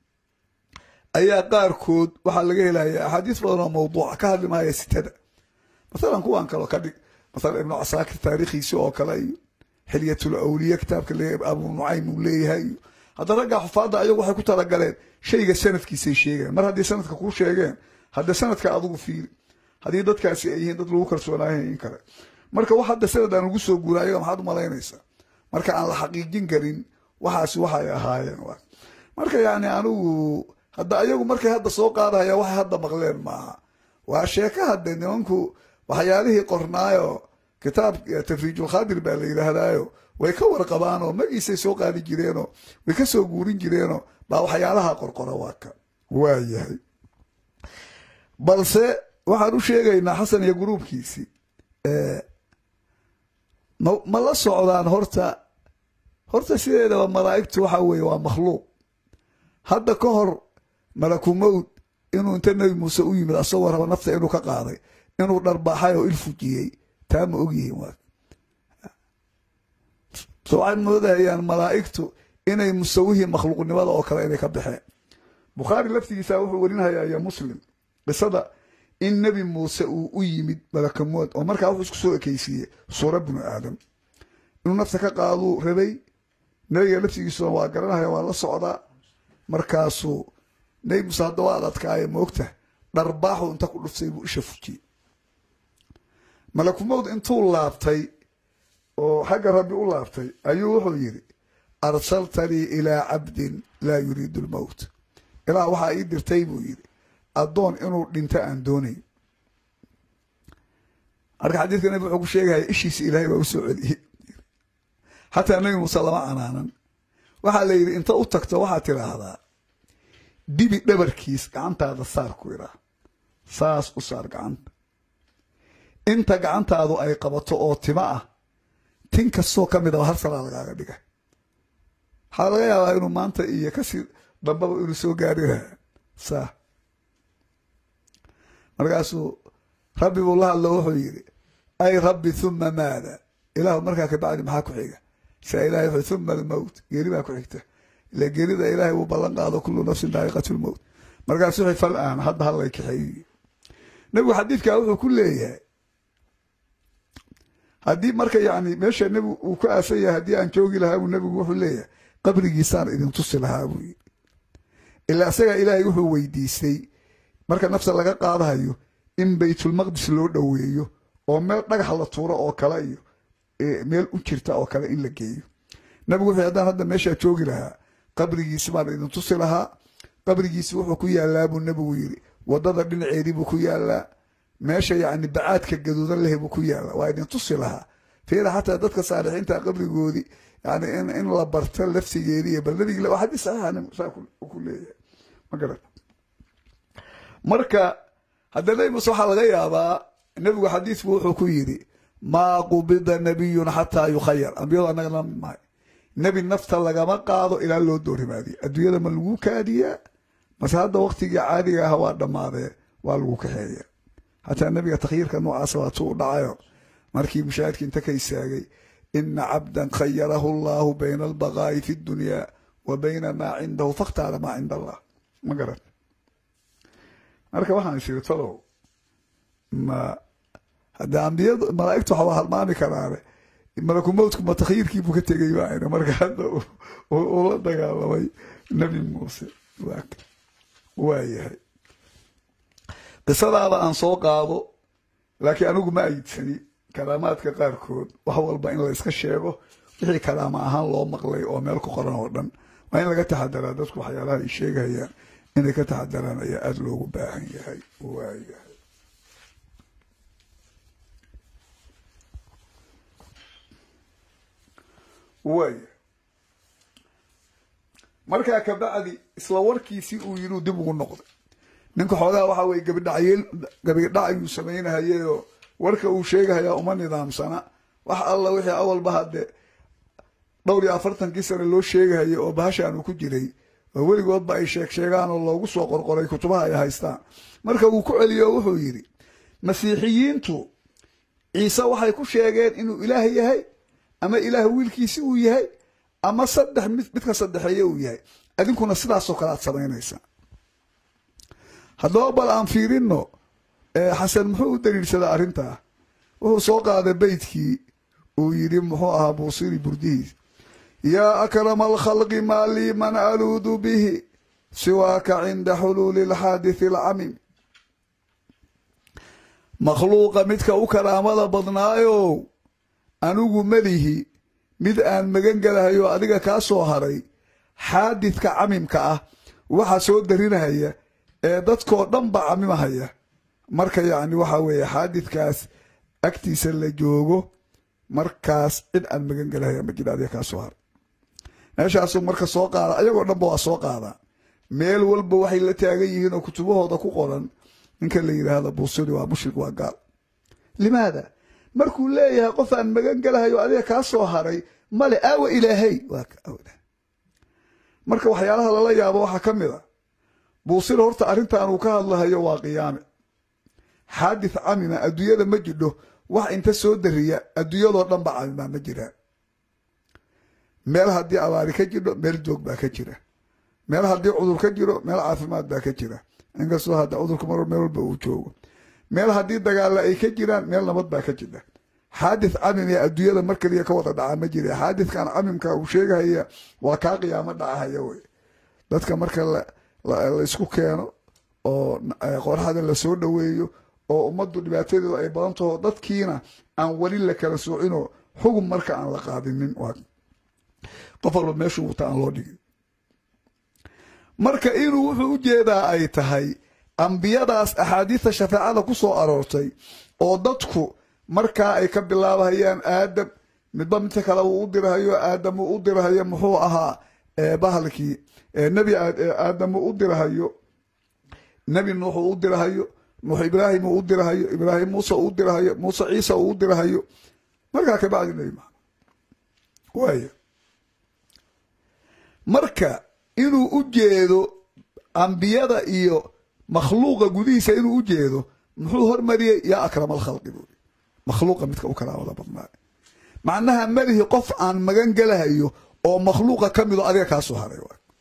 ayaa qaarkood waxaa laga helaya axaadiis badan oo mawduuca ka hadli maaya sitada masalan kuwan kaleo ka dhig masalan ibnu casaakir taariikhiisi oo kale iyo xilyatul awliya kitaabka abu nucaym uu leeyahay iyo hadda raggaa xufaadda ayagu waxay ku talagaleen shayga sanadkiisay sheegayan mar haddii sanadka kuu sheegeen hadda sanadka adigu fiiri haddii dadkaasi ay yihiin dad lagu kalsoonaayahay in kale marka wax hadda sanad aan ugu soo guura ayaga maxaad u malaynaysaa marka aan la xaqiijin karin waxaasi waxay ahaayeen marka yani anigu hadda ayagu markay hadda soo qaadahaya waxay hadda maqleen maaha waa sheeko hadde nimanku waxyaalihii qornaayo kitaab tafriijulkhaadir baa la yidhaahdaayo way ka warqabaanoo magiisay soo qaadi jireenoo way ka soo guurin jireenoo baa waxyaalaha qorqora waa ka waa yahay balse waxaan u sheegaynaa xasan iyo gruubkiisii ma la socdaan horta horta sideedaba malaa'igtu waxa weeye waa makhluuq hadda ka hor malaku mowd inuu inta nebi muuse u yimid asagoo raba nafta inuu ka qaaday inuu dharbaaxay oo il fujiyey taa ma ogyihiin waa so waxay moodahayaan malaa'igtu inay musawihii makhluuqnimada oo kale inay ka baxeen bukhaari laftigiisa wuxuu warinhayaa iyo muslim qisada in nebi muuse uu u yimid malakamood oo markaa wuxuu isku soo ekeysiiyey suura binu aadam inuu nafta ka qaaduu rabay nebiga laftigiisuna waa garanahaya waa la socdaa markaasuu nebi muuse hadda waa ad adkaaye moogta dharbaaxu inta ku dhuftay buu isha fujiyey malakumowd intuu laabtay oo xagga rabbi u laabtay ayuu wuxuu yidhi arsaltanii ilaa cabdin laa yuriidu lmowt ilaa waxaa ii dirtay buu yidhi addoon inuu dhinto aan doonayn marka xadiidka nabi wuxuu ku sheegaya ishiisa ilaahay baa u soo celiyey xataa nebi muuse lama canaanan waxaa la yidhi inta u tagto waxaad tidhaahdaa dibi dhabarkiis gacantaada saar ku idhaa saas u saar gacanta inta gacantaadu ay qabato oo tima ah tin kastoo ka mid aba hal salaa lagaaga dhiga waxaa laga yaabaa inuu maanta iyo kasii dambaba inuu soo gaari lahaa saa markaasuu rabbi buu la hadlo wuxuu yidhi ay rabbi huma maada ilaahu markaa kabacdi maxaa ku xiga saa ilahay wuxuu huma almowt geeri baa ku xigta ila geerida ilaahay uu ballan qaado kullu nafsin daa'iqatu lmowt markaasuu wuxuu fal aan hadda hallay kaxeeyi nebigu xadiidkaa wuxuu ku leeyahay haddii marka yani meesha nebigu uu ku aasan yahay haddii aan joogi lahaa buu nebigu wuxuu leeyahay qabrigiisaan idin tusi lahaa buu yidhi ilaa isagaa ilaahay wuxuu weydiistay marka nafta laga qaadahayo in baytulmaqdis loo dhoweeyo oo meel dhagax la tuuro oo kale iyo meel u jirta oo kale in la geeyo nabigu wuxuu haddaan hadda meeshaa joogi lahaa qabrigiisi baan idin tusi lahaa qabrigiisi wuxuu ku yaallaa buu nebigu yidhi waddada dhinaceedii buu ku yaallaa meesha yacni bacaadka gaduudan leh buu ku yaallaa waa idin tusi lahaa fiira xataa dadka saalixiinta qabrigoodii yani in in la barto laftigeedii iyo bal nabigi waa xadiis saxiixa saa ku leeyahay ma garan marka hadda nebi muuse waxaa laga yaabaa nebigu xadiisbu wuxuu ku yidhi maa qubida nabiyun xataa yukhayar ambiyadu annaga la mid mahay nebi nafta lagama qaado ilaa loo doorimaadiyo adduunyada ma lagu kaadiyaa mase hadda waktigii caadiga ah waa dhammaadee waa lagu kaxeeya xataa nebiga takhyiirka noocaasa waatuu u dhacayo markii mushaahidka inta ka istaagay ina cabdan khayarahu allahu bayna albaqaa'i fi ddunyaa wa bayna maa cindahu fakhtaara maa cinda allah ma garan marka waxaan isiri talow ma hadde ambiyadu malaa'igtu waxaa halmaami karaane malakumowtku ma takhyiirkii buu ka tegay baayna marka hadda uu la dagaalamay nebi muuse waa yahay qisadaaba aan soo qaado laakiin anigu ma ayidsani karaamaadka qaarkood wax walba in la iska sheego wixii karaama ahaan loo maqlay oo meel ku qoran oo dhan waa in laga taxadaraa dadku waxyaalaha ay sheegayaan inay ka taxadaraan ayaa aada loogu baahan yahay waayahay waaya markaa kabacdi isla warkiisii uu yidhi uu dib ugu noqday ninka xoogaha waxaa weye gabidhacyeel gabidhac ayuu samaynahayayoo warka uu sheegahayaa uma nidaamsana wax alla wixii awalba hadde dhowr iyo afartankii sane loo sheegahaya oo bahashaan uu ku jiray oo weligoodba ay sheeg sheegaan oo loogu soo qorqoray kutubaha ay haystaan marka wuu ku celiyo oo wuxuu yidhi masiixiyiintu ciise waxay ku sheegeen inuu ilaah yahay ama ilaah wiilkiisi uu yahay ama saddex mid midka saddexeeye uu yahay adinkuna sidaasoo kale aad samaynaysaa haddaba bal aan fiirino xasan muxuu u daliilsadaa arrintaa wuxuu soo qaaday beytkii uu yidhi muxuu ahaa buusiri burdihiis yaa akrama alkhalqi maa lii man aluudu bihi siwaaka cinda xuluuli alxaadithi alcamim makhluuqa midka u karaamada badnaayow anigu melihi mid aan magan gelahayo adiga kaa soo haray xaadidka camimka ah waxa soo darinahaya ee dadkoo dhan ba camimahaya marka yacni waxaa weeye xaadidkaas agtiisa la joogo markaas cid aan magan gelahaya ma jira adiga kaa soo haray meeshaasuu marka soo qaada ayagoo dhanba waa soo qaadaa meel walba waxay la taagan yihiin oo kutubahooda ku qoran ninka la yidhaahda buusiri waa mushrik waa gaal limaada markuu leeyahay qof aan magan gelahayo adiga kaa soo haray male aawa ilaahay marka waxyaalaha lala yaabo waxaa ka mid a buusir horta arrintan uu ka hadlahayo waa qiyaame xaadith camima adduunyada ma jidho wax inta soo dariya adduunyadoo dhan ba camimaa ma jiraan meel haddii abaari ka jidho meel joog baa ka jira meel haddii cudur ka jiro meel caafimaad baa ka jira inkastoo hadda cudurka mar meel walba uu joogo meel haddii dagaalla ay ka jiraan meel nabad baa ka jira xaadith camim ee adduunyada mar kaliya ka wada dhacaa ma jira xaadithkan camimka uu sheegahaya waa kaa qiyaamo dhacahaya wey dadka marka la isku keeno oo qoraxda lasoo dhoweeyo oo ummaddu dhibaatadeedu ay badan taho dadkiina aan weli la kala soocinoo xugum marka aan la qaadinin qof walba meeshuu wuta aan loo dhigin marka inuu wuxuu u jeedaa ay tahay ambiyadaas axaadiista shafeecada ku soo aroortay oo dadku markaa ay ka bilaabahayaan aadam midba midka kale uu u dirahayo aadam uu u dirahayo muxuu ahaa bahalkii nebi aadam uu u dirahayo nebi nuux uu u dirahayo nuux ibraahim uu u dirahayo ibraahim muuse uu u dirahayo muuse ciisa uu u dirahayo markaa kabacdi nebi maxamed waaya marka inuu u jeedo ambiyada iyo makhluuqa gudihiisa inuu u jeedo muxuu hormariyey yaa akrama alkhalqi buuri makhluuqa midka u karaamada badnaa macnaha malihi qof aan magan gelahayo oo makhluuqa ka mido adiga kaasoo haray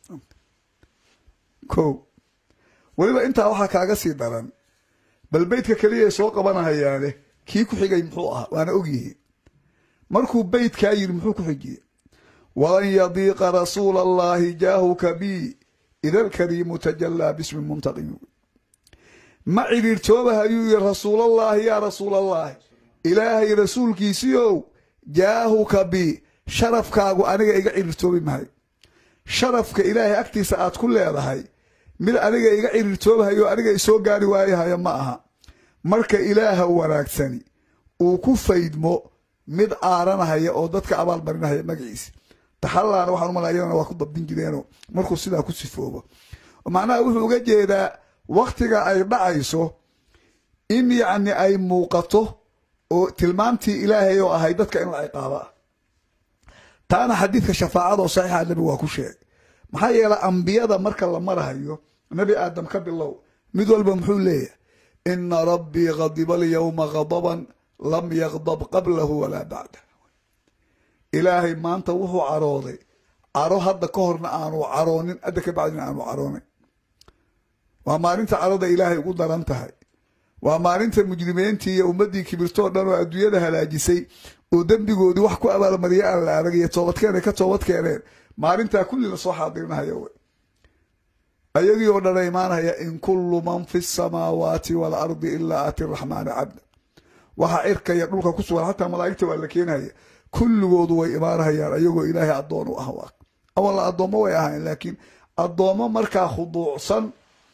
ko weliba intaa waxaa kaaga sii daran bal beydka keliya soo qabanahayaane kii ku xigay muxuu ahaa waana ogyihiin markuu beydkaa yidhi muxuu ku xijiyey walan yadiiqa rasuula allahi jaahuka bi ida alkariimu tajallaa bismi muntaqimi ma cidhiirtoobahayuu yii rasuulallaahi yaa rasuulallaahi ilaahay rasuulkiisiiow jaahuka bi sharafkaagu aniga iga cidhiirtoobi mahay sharafka ilaahay agtiisa aad ku leedahay mid aniga iga cidhiirtoobahayo aniga isoo gaari waayahaya ma aha marka ilaaha wanaagsani uu ku faydmo mid aaranahaya oo dadka abaalmarinahaya magaciisa taxallaana waxaan umalaa iyadana waa ku dabdin jireenoo markuu sidaa ku sifoobo macnaha wuxuu uga jeedaa wakhtiga ay dhacayso in yacni ay muuqato oo tilmaamtii ilaahay oo ahay dadka in la ciqaaba ah taana xadiidka shafaacada oo saxiixa nebigu waa ku sheegay maxaa yeelay ambiyada marka la marahayo nebi aadam ka bilow mid walba muxuu leeyahay ina rabbii khadiba alyawma khadaban lam yakdab qablahu walaa bacdah ilaahay maanta wuxuu carooday caro hadda ka horna aanu caroonin hadda ka bacdina aanu caroonin waa maalinta carada ilaahay ugu daran tahay waa maalinta mujrimiintii iyo ummaddii kibirtoo dhan oo adduunyada halaajisay oo dembigoodii wax ku abaalmariya aan la arag iyo toobadkeen ay ka toobad keeneen maalintaa kulli la soo xaadirinahayo wey ayagii oo dhana imaanaya in kullu man fi samaawaati waalardi ilaa aati raxmaani cabda waxa cirka iyo dhulka ku sugan xataa malaa'igta waa la keenaya kulligoodu way imaanahayaan ayagoo ilaahay addoon u ah waa awalla addoommo way ahayn laakiin addoommo markaa khuduucsan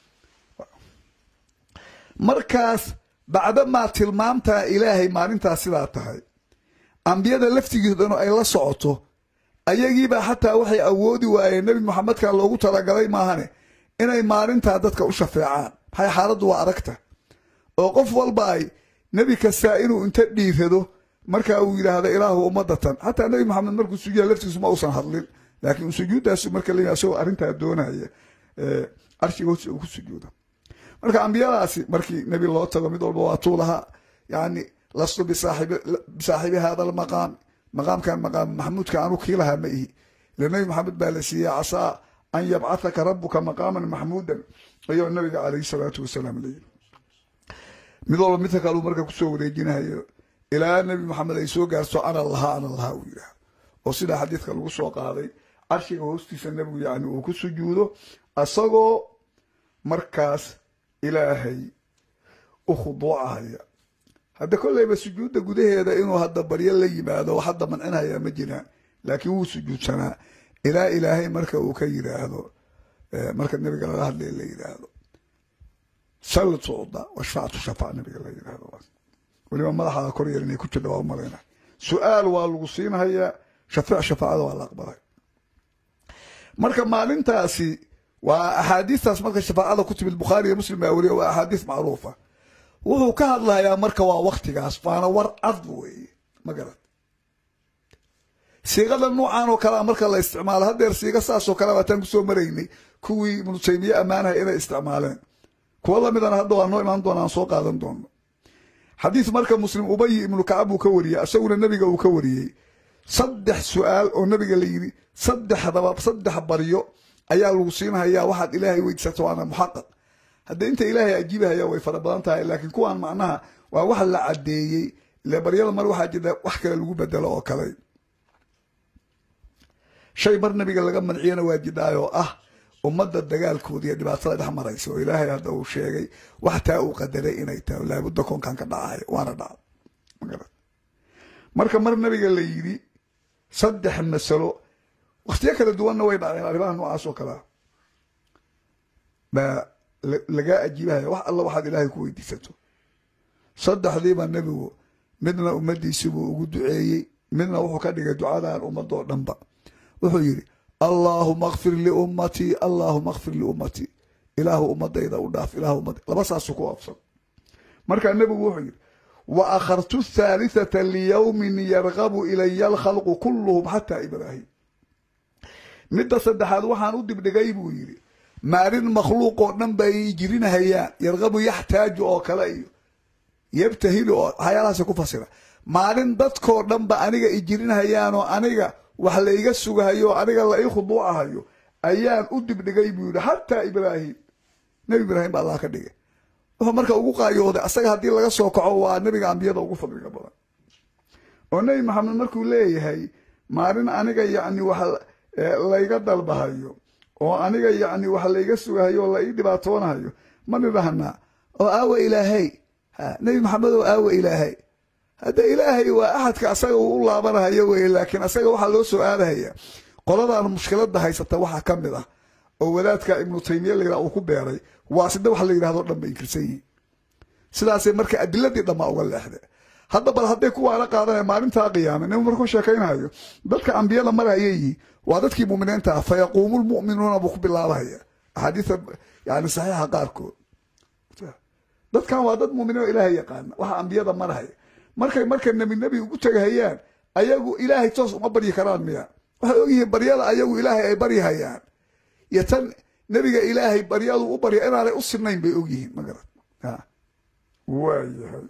markaas bacdamaa tilmaamtaa ilaahay maalintaas sidaa tahay ambiyada laftigiisdanu ay la socoto ayagiibaa xataa waxay awoodi waayeen nebi moxamedkan loogu talagalay maahane inay maalintaa dadka u shafeecaan maxay xaaladdu waa aragta oo qof walba ay nebi kastaa inuu inta dhiirado markaa uu yidhaahdo ilaahu ummadatan xataa nebi moxamed markuu sujuuda laftiisu ma uusan hadlin laakiin sujuuddaas marka la asagoo arrintaa doonaya carshiga hoos uu ku sujuuda marka ambiyadaasi markii nebi loo tago mid walba waa tuulahaa yani lastu bisaaxibi hada almaqaam maqaamkan maqaam maxamuudka anu kii lahaa ma ihi ila nebi maxamed baa la siiyey casaa an yabcathaka rabuka maqaaman maxmuudan ayuu nabiga calayhi salaatu wasalaam layiri mid walba midka kaleu marka kusoo wareejinahayo ilaa nebi maxamed ay soo gaarto ana lahaa ana lahaa uu yidhaahdo oo sidaa xadiidka lagu soo qaaday carshiga hoostiisa nebigu yani uu ku sujuudo asagoo markaas ilaahay u khuduucahaya hadda kolleyba sujuudda gudaheeda inuu hadda baryo la yimaado wax hadda mancinhaya ma jiraan laakiin wuu sujuudsanaa ilaa ilaahay marka uu ka yidhaahdo marka nebiga laga hadlaya la yidhaahdo sal tucda washfactu shafac nabiga la yidhaahdo weliba madaxaada kor yar inay ku jirta waa u malayna su-aal waa lagu siinhayaa shafeec shafaacada waa la aqbalay marka maalintaasi waa axaadiistaas marka shafaacada ku timid bukhaari iyo muslim baa weriya waa axaadiis macruufa wuxuu ka hadlayaa marka waa waktigaas waana war cad weeye ma garad siiqada nuucan oo kalea marka la isticmaalo haddeer siiga saasoo kale waataan kusoo maraynay kuwii ibnu taymiye ammaanaha inay isticmaaleen kuwa lamidana hadda waa noo imaan doona aan soo qaadan doono xadiis marka muslim ubayi ibnu kacab uu ka wariyey isaguna nebiga uu ka wariyey saddex su-aal oo nabiga la yidhi saddexdaba saddex baryo ayaa lagu siinhayaa waxaad ilaahay weydiisato waana muxaqaq hadda inta ilaahay ajiibahaya way fara badan tahay laakiin kuwaan macnaha waa wax la caddeeyey ile baryada mar waxaa jirta wax kale lagu bedelo oo kale shay mar nabiga laga manciyana waa jidhaayoo ah ummadda dagaalkooda iyo dhibaatada dhex maraysa oo ilaahay hadda uu sheegay wax taa uu qadaray inay tahay laabudda koonkan ka dhacayo waana dhaca magarad marka mar nabiga la yidhi saddex masalo wakhtiyo kala duwanna way dhaceen arrimaha noocaas oo kalea baa lagaa ajiibahaya wax alla waxaad ilaahay ku weydiisato saddexdiiba nebigu midna ummaddiisibuu ugu duceeyey midna wuxuu ka dhigay ducadan ummadoo dhanba wuxuu yidhi allaahuma kfir liummatii allaahuma kfir liummatii ilaahu ummadayda u dhaaf ilaahu ummad laba saasuu ku absan markaa nebigu wuxuu yidhi wa akhartu thaalitata liyowmin yargabu ilaya alkhalqu kulluhum xataa ibraahim midda saddexaad waxaan u dibdhigay buu yidhi maalin makhluuq oo dhan bay jirinahayaan yargabu yaxtaaju oo kale iyo yabtahilu oo waxyaalahaas ku fasira maalin dadkoo dhanba aniga i jirinahayaanoo aniga wax la iga sugahayo aniga la ii khuduucahayo ayaan u dibdhigay buu yidhi xataa ibraahim nebi ibraahim baa allah ka dhigay wuxuu marka ugu qaayooday asaga haddii laga soo kaco waa nebiga ambiyada ugu fadliga badan oo nebi maxamed markuu leeyahay maalin aniga yacni wax layga dalbahayo oo aniga yacni wax layga sugahayo oo la ii dhibaatoonahayo ma nidhahnaa oo aawa ilaahay ha nebi maxamed oo aawa ilaahay hadda ilaahay waa axadka asaga uu u laabanahayo weye laakiin asaga waxaa loo soo aadahaya qoladan mushkilada haysata waxaa ka mid ah oo wadaadka ibnu taymiya layidhaha uu ku beeray waa sida wax la yidhahdo dhan bay inkirsan yihiin sidaasay marka adiladii dhammaa uga leexde hadda bal hadday kuwaana qaadanaya maalintaa qiyaame nin markuu sheekaynayo dadka ambiyada marayay waa dadkii muminiinta ah fayaquumu lmu'minuuna buu ku bilaabahaya axaadiisa yani saxiixa qaarkood dadkan waa dad muminiin oo ilaahay yaqaana waxa ambiyada marahaya markay marka nebi nebi ugu tegahayaan ayagu ilaahay toos uma baryi karaan miya waxay ogyihiin baryada ayagu ilaahay ay baryahayaan iyo tan nebiga ilaahay baryadu u barya inaanay u sinayn bay ogyihiin magarat waayahay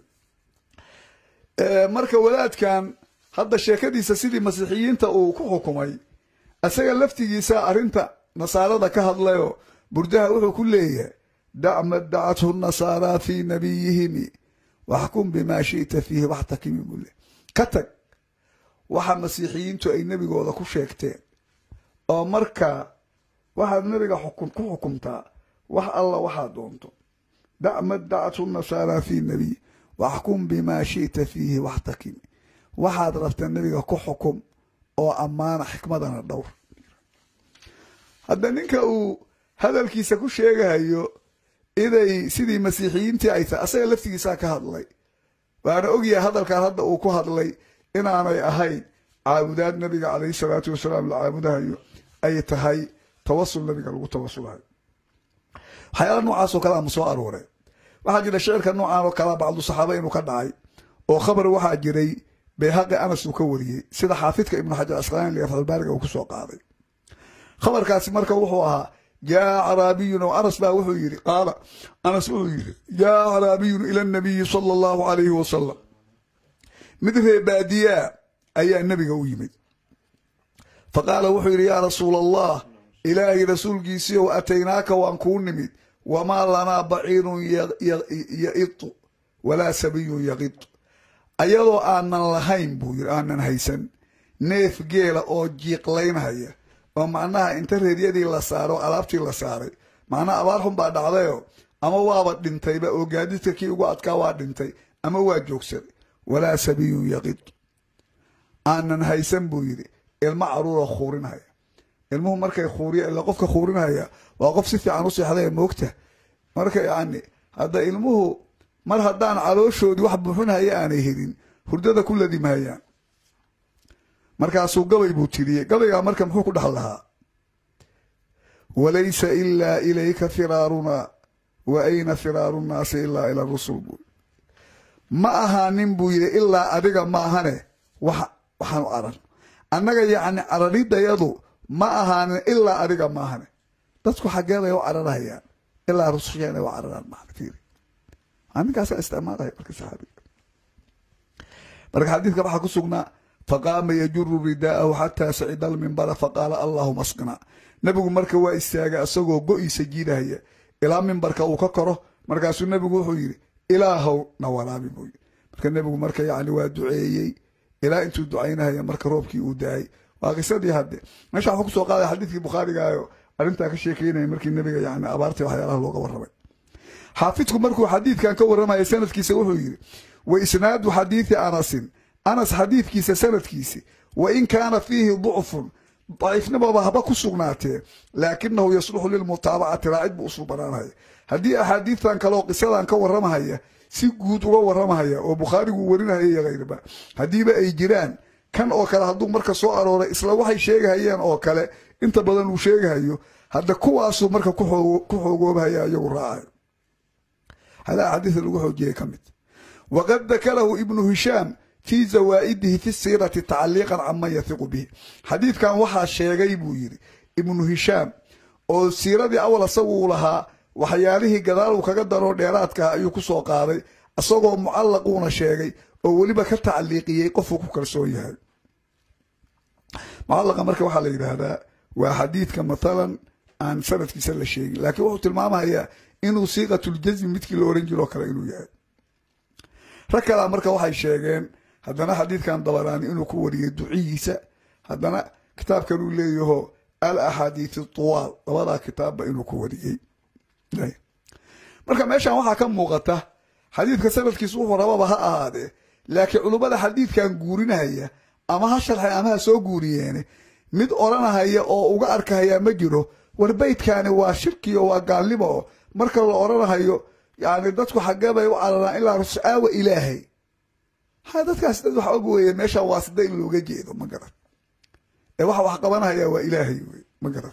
marka wadaadkan hadda sheekadiisa sidii masiixiyiinta uu ku xukumay isaga laftigiisa arrinta nasaarada ka hadlayoo burdaha wuxuu ku leeyahay dacma dacathu nasaaraa fii nabiyihimi waxkum bimaa shi'ta fiihi waxtakimi buu le ka tag waxa masiixiyiintu ay nebigooda ku sheegteen oo marka waxaad nebiga ku xukumtaa wax alla waxaad doonto dacma dacathu nasaaraa fii nabiy waxkum bimaa shi'ta fiihi waxtakimi waxaad rabta nebiga ku xukum oo ammaana xikmadana dhowr hadda ninka uu hadalkiisa ku sheegahayo inay sidii masiixiyiintii ay tahay asaga laftigiisaa ka hadlay waana ogyahay hadalkan hadda uu ku hadlay inaanay ahayn caabudaad nabiga calayhi salaatu wasalaam la caabudahayo ay tahay tawasul nabiga lagu tawasulayo waxyaala noocaasoo kale ama soo arooreen waxaa jira shicirka noocan oo kalea bacdu saxaaba inuu ka dhacay oo khabar waxaa jiray bayhaqi anas uu ka wariyey sida xaafidka ibnu xajar asqalaani fatxulbaariga uu ku soo qaaday khabarkaasi marka wuxuu ahaa jaa caraabiyun oo anas baa wuxuu yidhi qaala anas wuxuu yidhi jaa caraabiyun ila nabiyi sala allahu calayhi wasalam mid ree baadiyaa ayaa nebiga u yimid fa qaala wuxuu yidhi yaa rasuula allah ilaahay rasuulkiisiiow ataynaaka waan kuu nimid wamaa lanaa baciirun yaitu walaa sabiyun yaqitu ayadoo aanan lahayn buu yidhi aanan haysan neef geela oo jiiqlaynhaya oo macnaha inta reeryadii la saaro alaabtii la saaray macnaha abaar xun baa dhacdayo ama waaba dhintayba oo gaadiidka kii ugu adkaa waa dhintay ama waa joogsaday walaa sabiyun yaqid aanan haysan buu yidhi ilmo caruura khuurinhaya ilmuhu markay khuuriya ila qofka khuurinhaya waa qof si fiican u seexdaya moogta marka yacni hadda ilmuhu mar haddaan calooshoodii wax buuxinhaya aanay helin hurdada ku ladimhayaan markaasuu gabay buu tiriyey gabaygaa marka muxuu ku dhax lahaa walaysa ilaa ilayka firaarunaa wa ayna firaaru nnaasi ilaa ila rusul buu ma ahaanin buu yidhi ilaa adiga ma ahane wax waxaanu caran annaga yacni cararidayadu ma ahaanin ilaa adiga ma ahane dadku xaggeeday u cararhayaan ilaa rususheena u cararaan maana fiiri ninkaasaa isticmaalaya marka saxaabiga marka xadiidka waxaa ku sugnaa faqaama yajuru ridaa'ahu xataa sacida almimbara faqaala allahuma asqina nebigu marka waa istaagay asagoo go-iisa jiidahaya ilaa mimbarka uu ka koro markaasuu nebigu wuxuu yidhi ilaahow na waraabi buu yidhi marka nebigu marka yacni waa duceeyey ilaa intuu ducaynahaya marka roobkii uu da-ay waa qisadii hadde meesha waxuu kusoo qaadaya xadiidkii bukhaarigaayo arrintaa ka sheekeynaya markii nebiga yani abaartii waxyaalaha looga warramay xaafidku markuu xadiidkan ka warramaya sanadkiisa wuxuu yidhi wa isnaadu xadiidi anasin anas xadiidkiisa sanadkiisi wa in kaana fiihi ducfun daciifnimaba haba ku sugnaatee laakinahu yasluxu lilmutaabacati raacid buu usul banaanhaya haddii axaadiidtan kaleoo qisadan ka warramahaya si guud uga warramahaya oo bukhaarigu warinahaya iyo hayrba haddiiba ay jiraan kan oo kale hadduu marka soo arooray isla waxay sheegahayeen oo kale inta badan uu sheegahayo hadda kuwaasuu marka ku xoogoobahaya iyagu raacayo hadaa xadiida lagu xoojiyay ka mid waqad dakarahu ibnu hishaam fii zawaa'idihi fi siirati tacaliiqan canman yahiqu bihi xadiidkan waxaa sheegay buu yidhi ibnu hishaam oo siiradii awal asaguu lahaa waxyaalihii gadaal uu kaga daroo dheeraadkaha ayuu ku soo qaaday isagoo mucallaquuna sheegay oo weliba ka tacliiqiyey qofuu ku kalsoon yahay mucallaqa marka waxaa la yidhaahdaa waa xadiidka mathalan aan sanadkiisa la sheegin laakiin wuxuu tilmaamayaa inuu siiqatuljasmi midkii la oran jiroo kale inuu yahay rag kalaa marka waxay sheegeen haddana xadiidkan dabaraani inuu ku wariyey duciyiisa haddana kitaabkan uu leeyaho al axaadiithi tuwaal labadaa kitaabba inuu ku wariyey marka meeshan waxaa ka muuqata xadiidka sanadkiisu wuxuu rababa ha ahaadee laakiin culummada xadiidkan guurinahaya ama ha sharxay ama ha soo guuriyeene mid odranahaya oo uga arkahaya ma jiro war beydkaani waa shirkiyo waa gaalnimo oo marka la odrhanahayo yani dadku xaggee bay u cararaan ilaa ruscaawa ilaahay ha dadkaas dad wax og weeye meesha waa sida in looga jeedo ma garan ee waxa wax qabanahaya waa ilaahay wey ma garan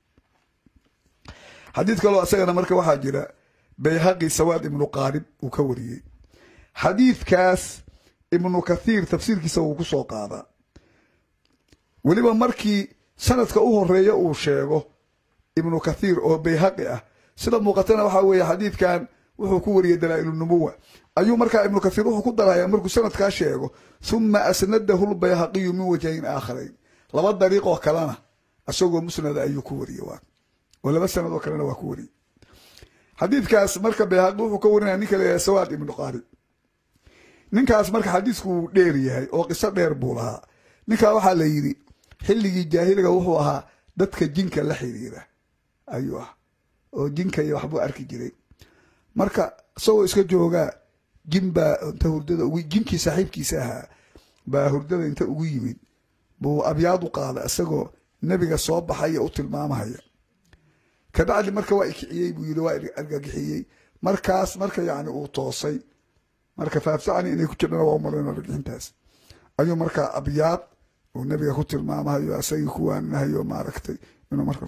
xadiid kaloo isagana marka waxaa jira bayhaqi sawaad ibnu qaarib uu ka wariyey xadiidkaas ibnu kathiir tafsiirkiisa wuu ku soo qaadaa weliba markii sanadka u horeeya uu sheego ibnu kathiir oo bayhaqi ah sida muuqatana waxaa weeye xadiidkan wuxuu ku wariyey dalaa'ilunubuwa ayuu markaa ibnu kathiir wuxuu ku darayaa markuu sanadkaa sheego huma asnadahu lbayhaqiyu min wajhayn aakharayn laba dariiqoo kalena isagoo musnada ayuu ku wariyey waa oo laba sanadoo kalena waa ku wariyey xadiidkaas marka bayhaqi wuxuu ka warinaya ninka la yidhaha sawaad ibnu qaarib ninkaas marka xadiisku uu dheer yahay oo qiso dheer buu lahaa ninkaa waxaa la yidhi xilligii jaahiliga wuxuu ahaa dadka jinka la xiriira ayuu ah oo jinka iyo waxbuu arki jiray marka isagoo iska joogaa jin baa inta hurdada ugu jinkii saaxiibkiisa ahaa baa hurdada inta ugu yimid buu abyaad u qaada isagoo nebiga soo baxaya u tilmaamahaya kabacdi marka waa ikiciyey buu yidhi waa argagixiyey markaas marka yacni uu toosay marka faafsacani inay ku jirhana waa umalayna argixintaas ayuu markaa abyaad uu nebiga ku tilmaamahayo asagii ku waaninahayo maaragtay inuu marka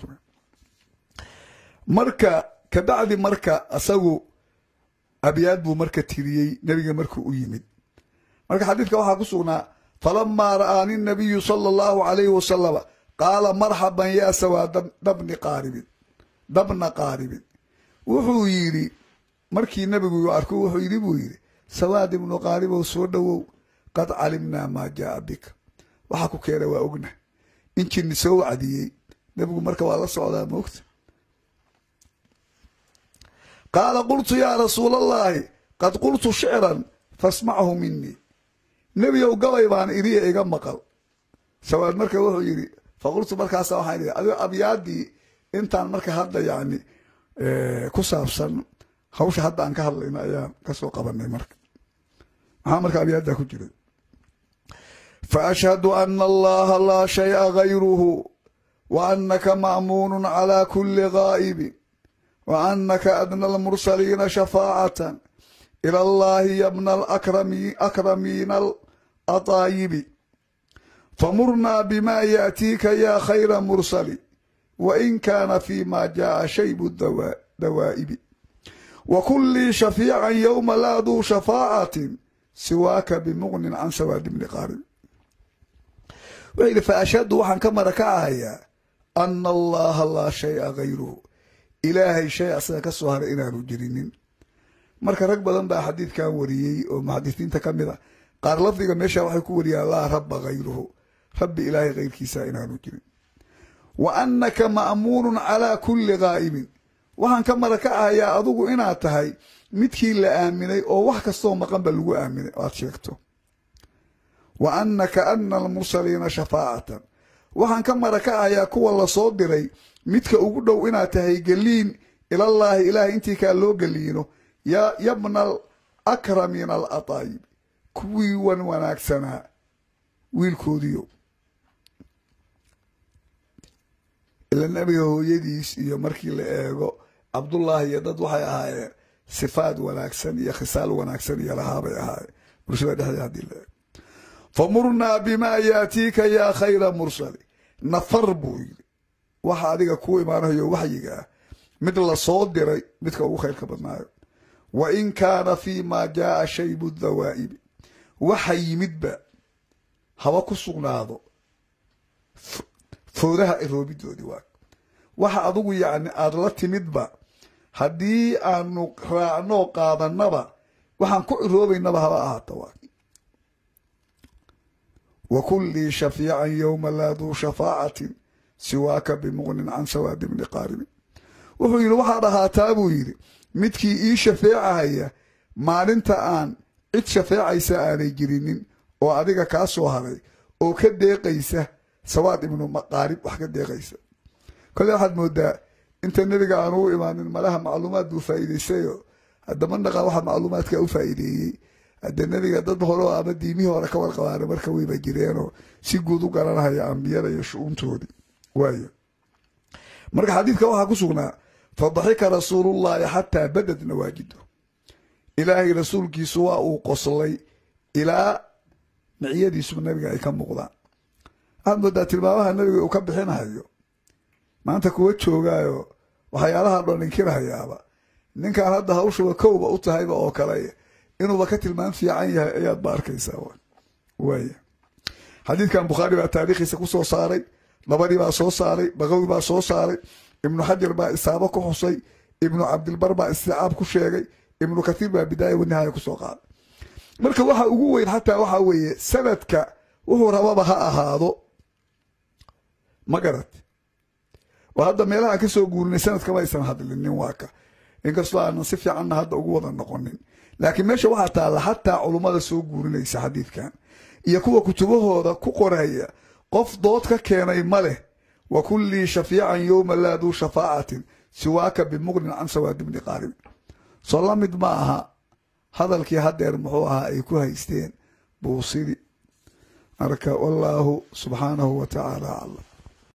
marka kabacdi marka asagu abyaad buu marka tiriyey nebiga markuu u yimid marka xadiidka waxaa ku sugnaa falamaa ra'aani nabiyu sala allahu calayhi wasalama qaala marxaban yaa sawaa dabni qaaribin dabna qaaribin wuxuu yidhi markii nebigu arku wuxuu yidhi buu yidhi sawaad ibnu qaaribow soo dhowow qad calimnaa maa jaaa bika waxaa ku keenay waa ogna in jinni soo wacdiyey nebigu marka waa la socdaa moogta qaala qultu yaa rasuula allaahi qad qultu shicran fasmachu minii nebiyow gabay baan iriya iga maqal sawaad marka wuxuu yidhi faqultu markaasa waxaan idhi adigo abyaadii intaan marka hadda yacni ku saabsan hawsha hadda aan ka hadlayno ayaan kasoo qabanay marka maxaa marka abyaaddaa ku jira faashhadu ana allaha laa shaya gayruhu wa anaka ma'muunu calaa kuli gaa'ibin wa anaka adna almursaliina shafaacatan ila allahi yabna alakramiina alataayibi famurnaa bima yaatiika yaa khayra mursali wain kaana fi ma jaaa shaybu dawaa'ibi wa kun lii shafiican yowma laa duu shafaacatin siwaaka bimuqnin can sawaadi bni qaarib wuxuu yidhi fa ashhadu waxaan ka mara kacahayaa ana allaha laa shaya gayruhu ilaahay shay asaga ka soo haray inaanu jirinin marka rag badan baa xadiidkan wariyey oo muxadisiinta ka mid a qaar lafdiga meesha waxay ku wariyaan laa rabba gayruhu rabbi ilaahay kayrkiisa inaanu jirin wa annaka ma'muunun calaa kulli gaa'ibin waxaan ka mara kacahayaa adugu inaad tahay midkii la aaminay oo wax kastoo maqanba lagu aaminay o aad sheegto wa annaka adna almursaliina shafaacatan waxaan ka mara kacahayaa kuwa lasoo diray midka ugu dhow inaad tahay geliin ilallaahi ilaahay intii kaa loo geliino yabna alakramiina alataayib kuwii wan wanaagsanaa wiilkoodiyo ila nabiga hooyadiis iyo markii la eego cabdullaahi iyo dad waxay ahaayeen sifaad wanaagsan iyo khisaal wanaagsan iyo lahaabay ahaayeen bulshada dhexdeed haddii la eego famurnaa bimaa yaatiika yaa khayra mursali nafar buu yidhi waxa adiga kuu imaanayo waxyiga ah mid la soo diray midka ugu khayrka badnaayo wa in kaana fii maa jaaa shaybu dawaa'ibi waxa yimidba haba ku sugnaado foodaha iroobidoodii waa waxa adigu yacni aada la timidba haddii aanu raacnoo qaadanaba waxaan ku iroobaynaba haba ahaata waa wa kun lii shafiican yowma laa duu shafaacatin siwaaka bimuqnin can sawaadi bni qaaribin wuxuu yidhi waxaad ahaataa buu yidhi midkii ii shafeecahaya maalinta aan cid shafeecaysa aanay jirinin oo adiga kaa soo haray oo ka deeqaysa sawaad ibnu maqaarib wax ka deeqaysa kolle waxaad moodaa inta nebiga aanu u imaanin malaha macluumaad buu faa'iidaysayo haddama naqaa waxa macluumaadka u faa'iideeyey hadde nebiga dad hore ama diimihii hore ka warqabaana marka weyba jireenoo si guud u garanahaya ambiyada iyo shu-uuntoodii waayo marka xadiidka waxaa ku sugnaa fadaxika rasuulullahi xataa badad nawaajido ilaahay rasuulkiisu waa uu qoslay ilaa miciyadiisuba nabiga ay ka muuqdaan waxaad moodaa tilmaamaha nabiga uu ka bixinahayo maanta kuwa joogaayo waxyaalaha dhan inkirahayaaba ninkan hadda hawshuba kowba u tahayba oo kale inuuba ka tilmaam fiican yahay ayaad ba arkaysaa waaya xadiidkan bukhaari baa taariikhiisa ku soo saaray labadii baa soo saaray baqawi baa soo saaray ibnu xajar baa isaabo ku xusay ibnu cabdilbar baa isticaab ku sheegay ibnu kathiir baa bidaaya wanihaaya kusoo qaaday marka waxa ugu weyn xataa waxaa weeye sanadka wuxuu rababa ha ahaado ma garat oo hadda meelahaan ka soo guurinay sanadkama aysan hadlinin waa ka inkastoo aanan si fiicanna hadda ugu wada noqonin laakiin meesha waxaa taalla xataa culummada soo guurinaysa xadiidkan iyo kuwa kutubahooda ku qoraya qof dood ka keenay ma leh wa kun lii shafiican yowma laa duu shafaacatin siwaaka bimuqnin can sawaadi bni qaaribin soo la mid ma aha hadalkii haddeer muxuu ahaa ay ku haysteen buusidi marka wallaahu subxaanahu wa tacaala aclam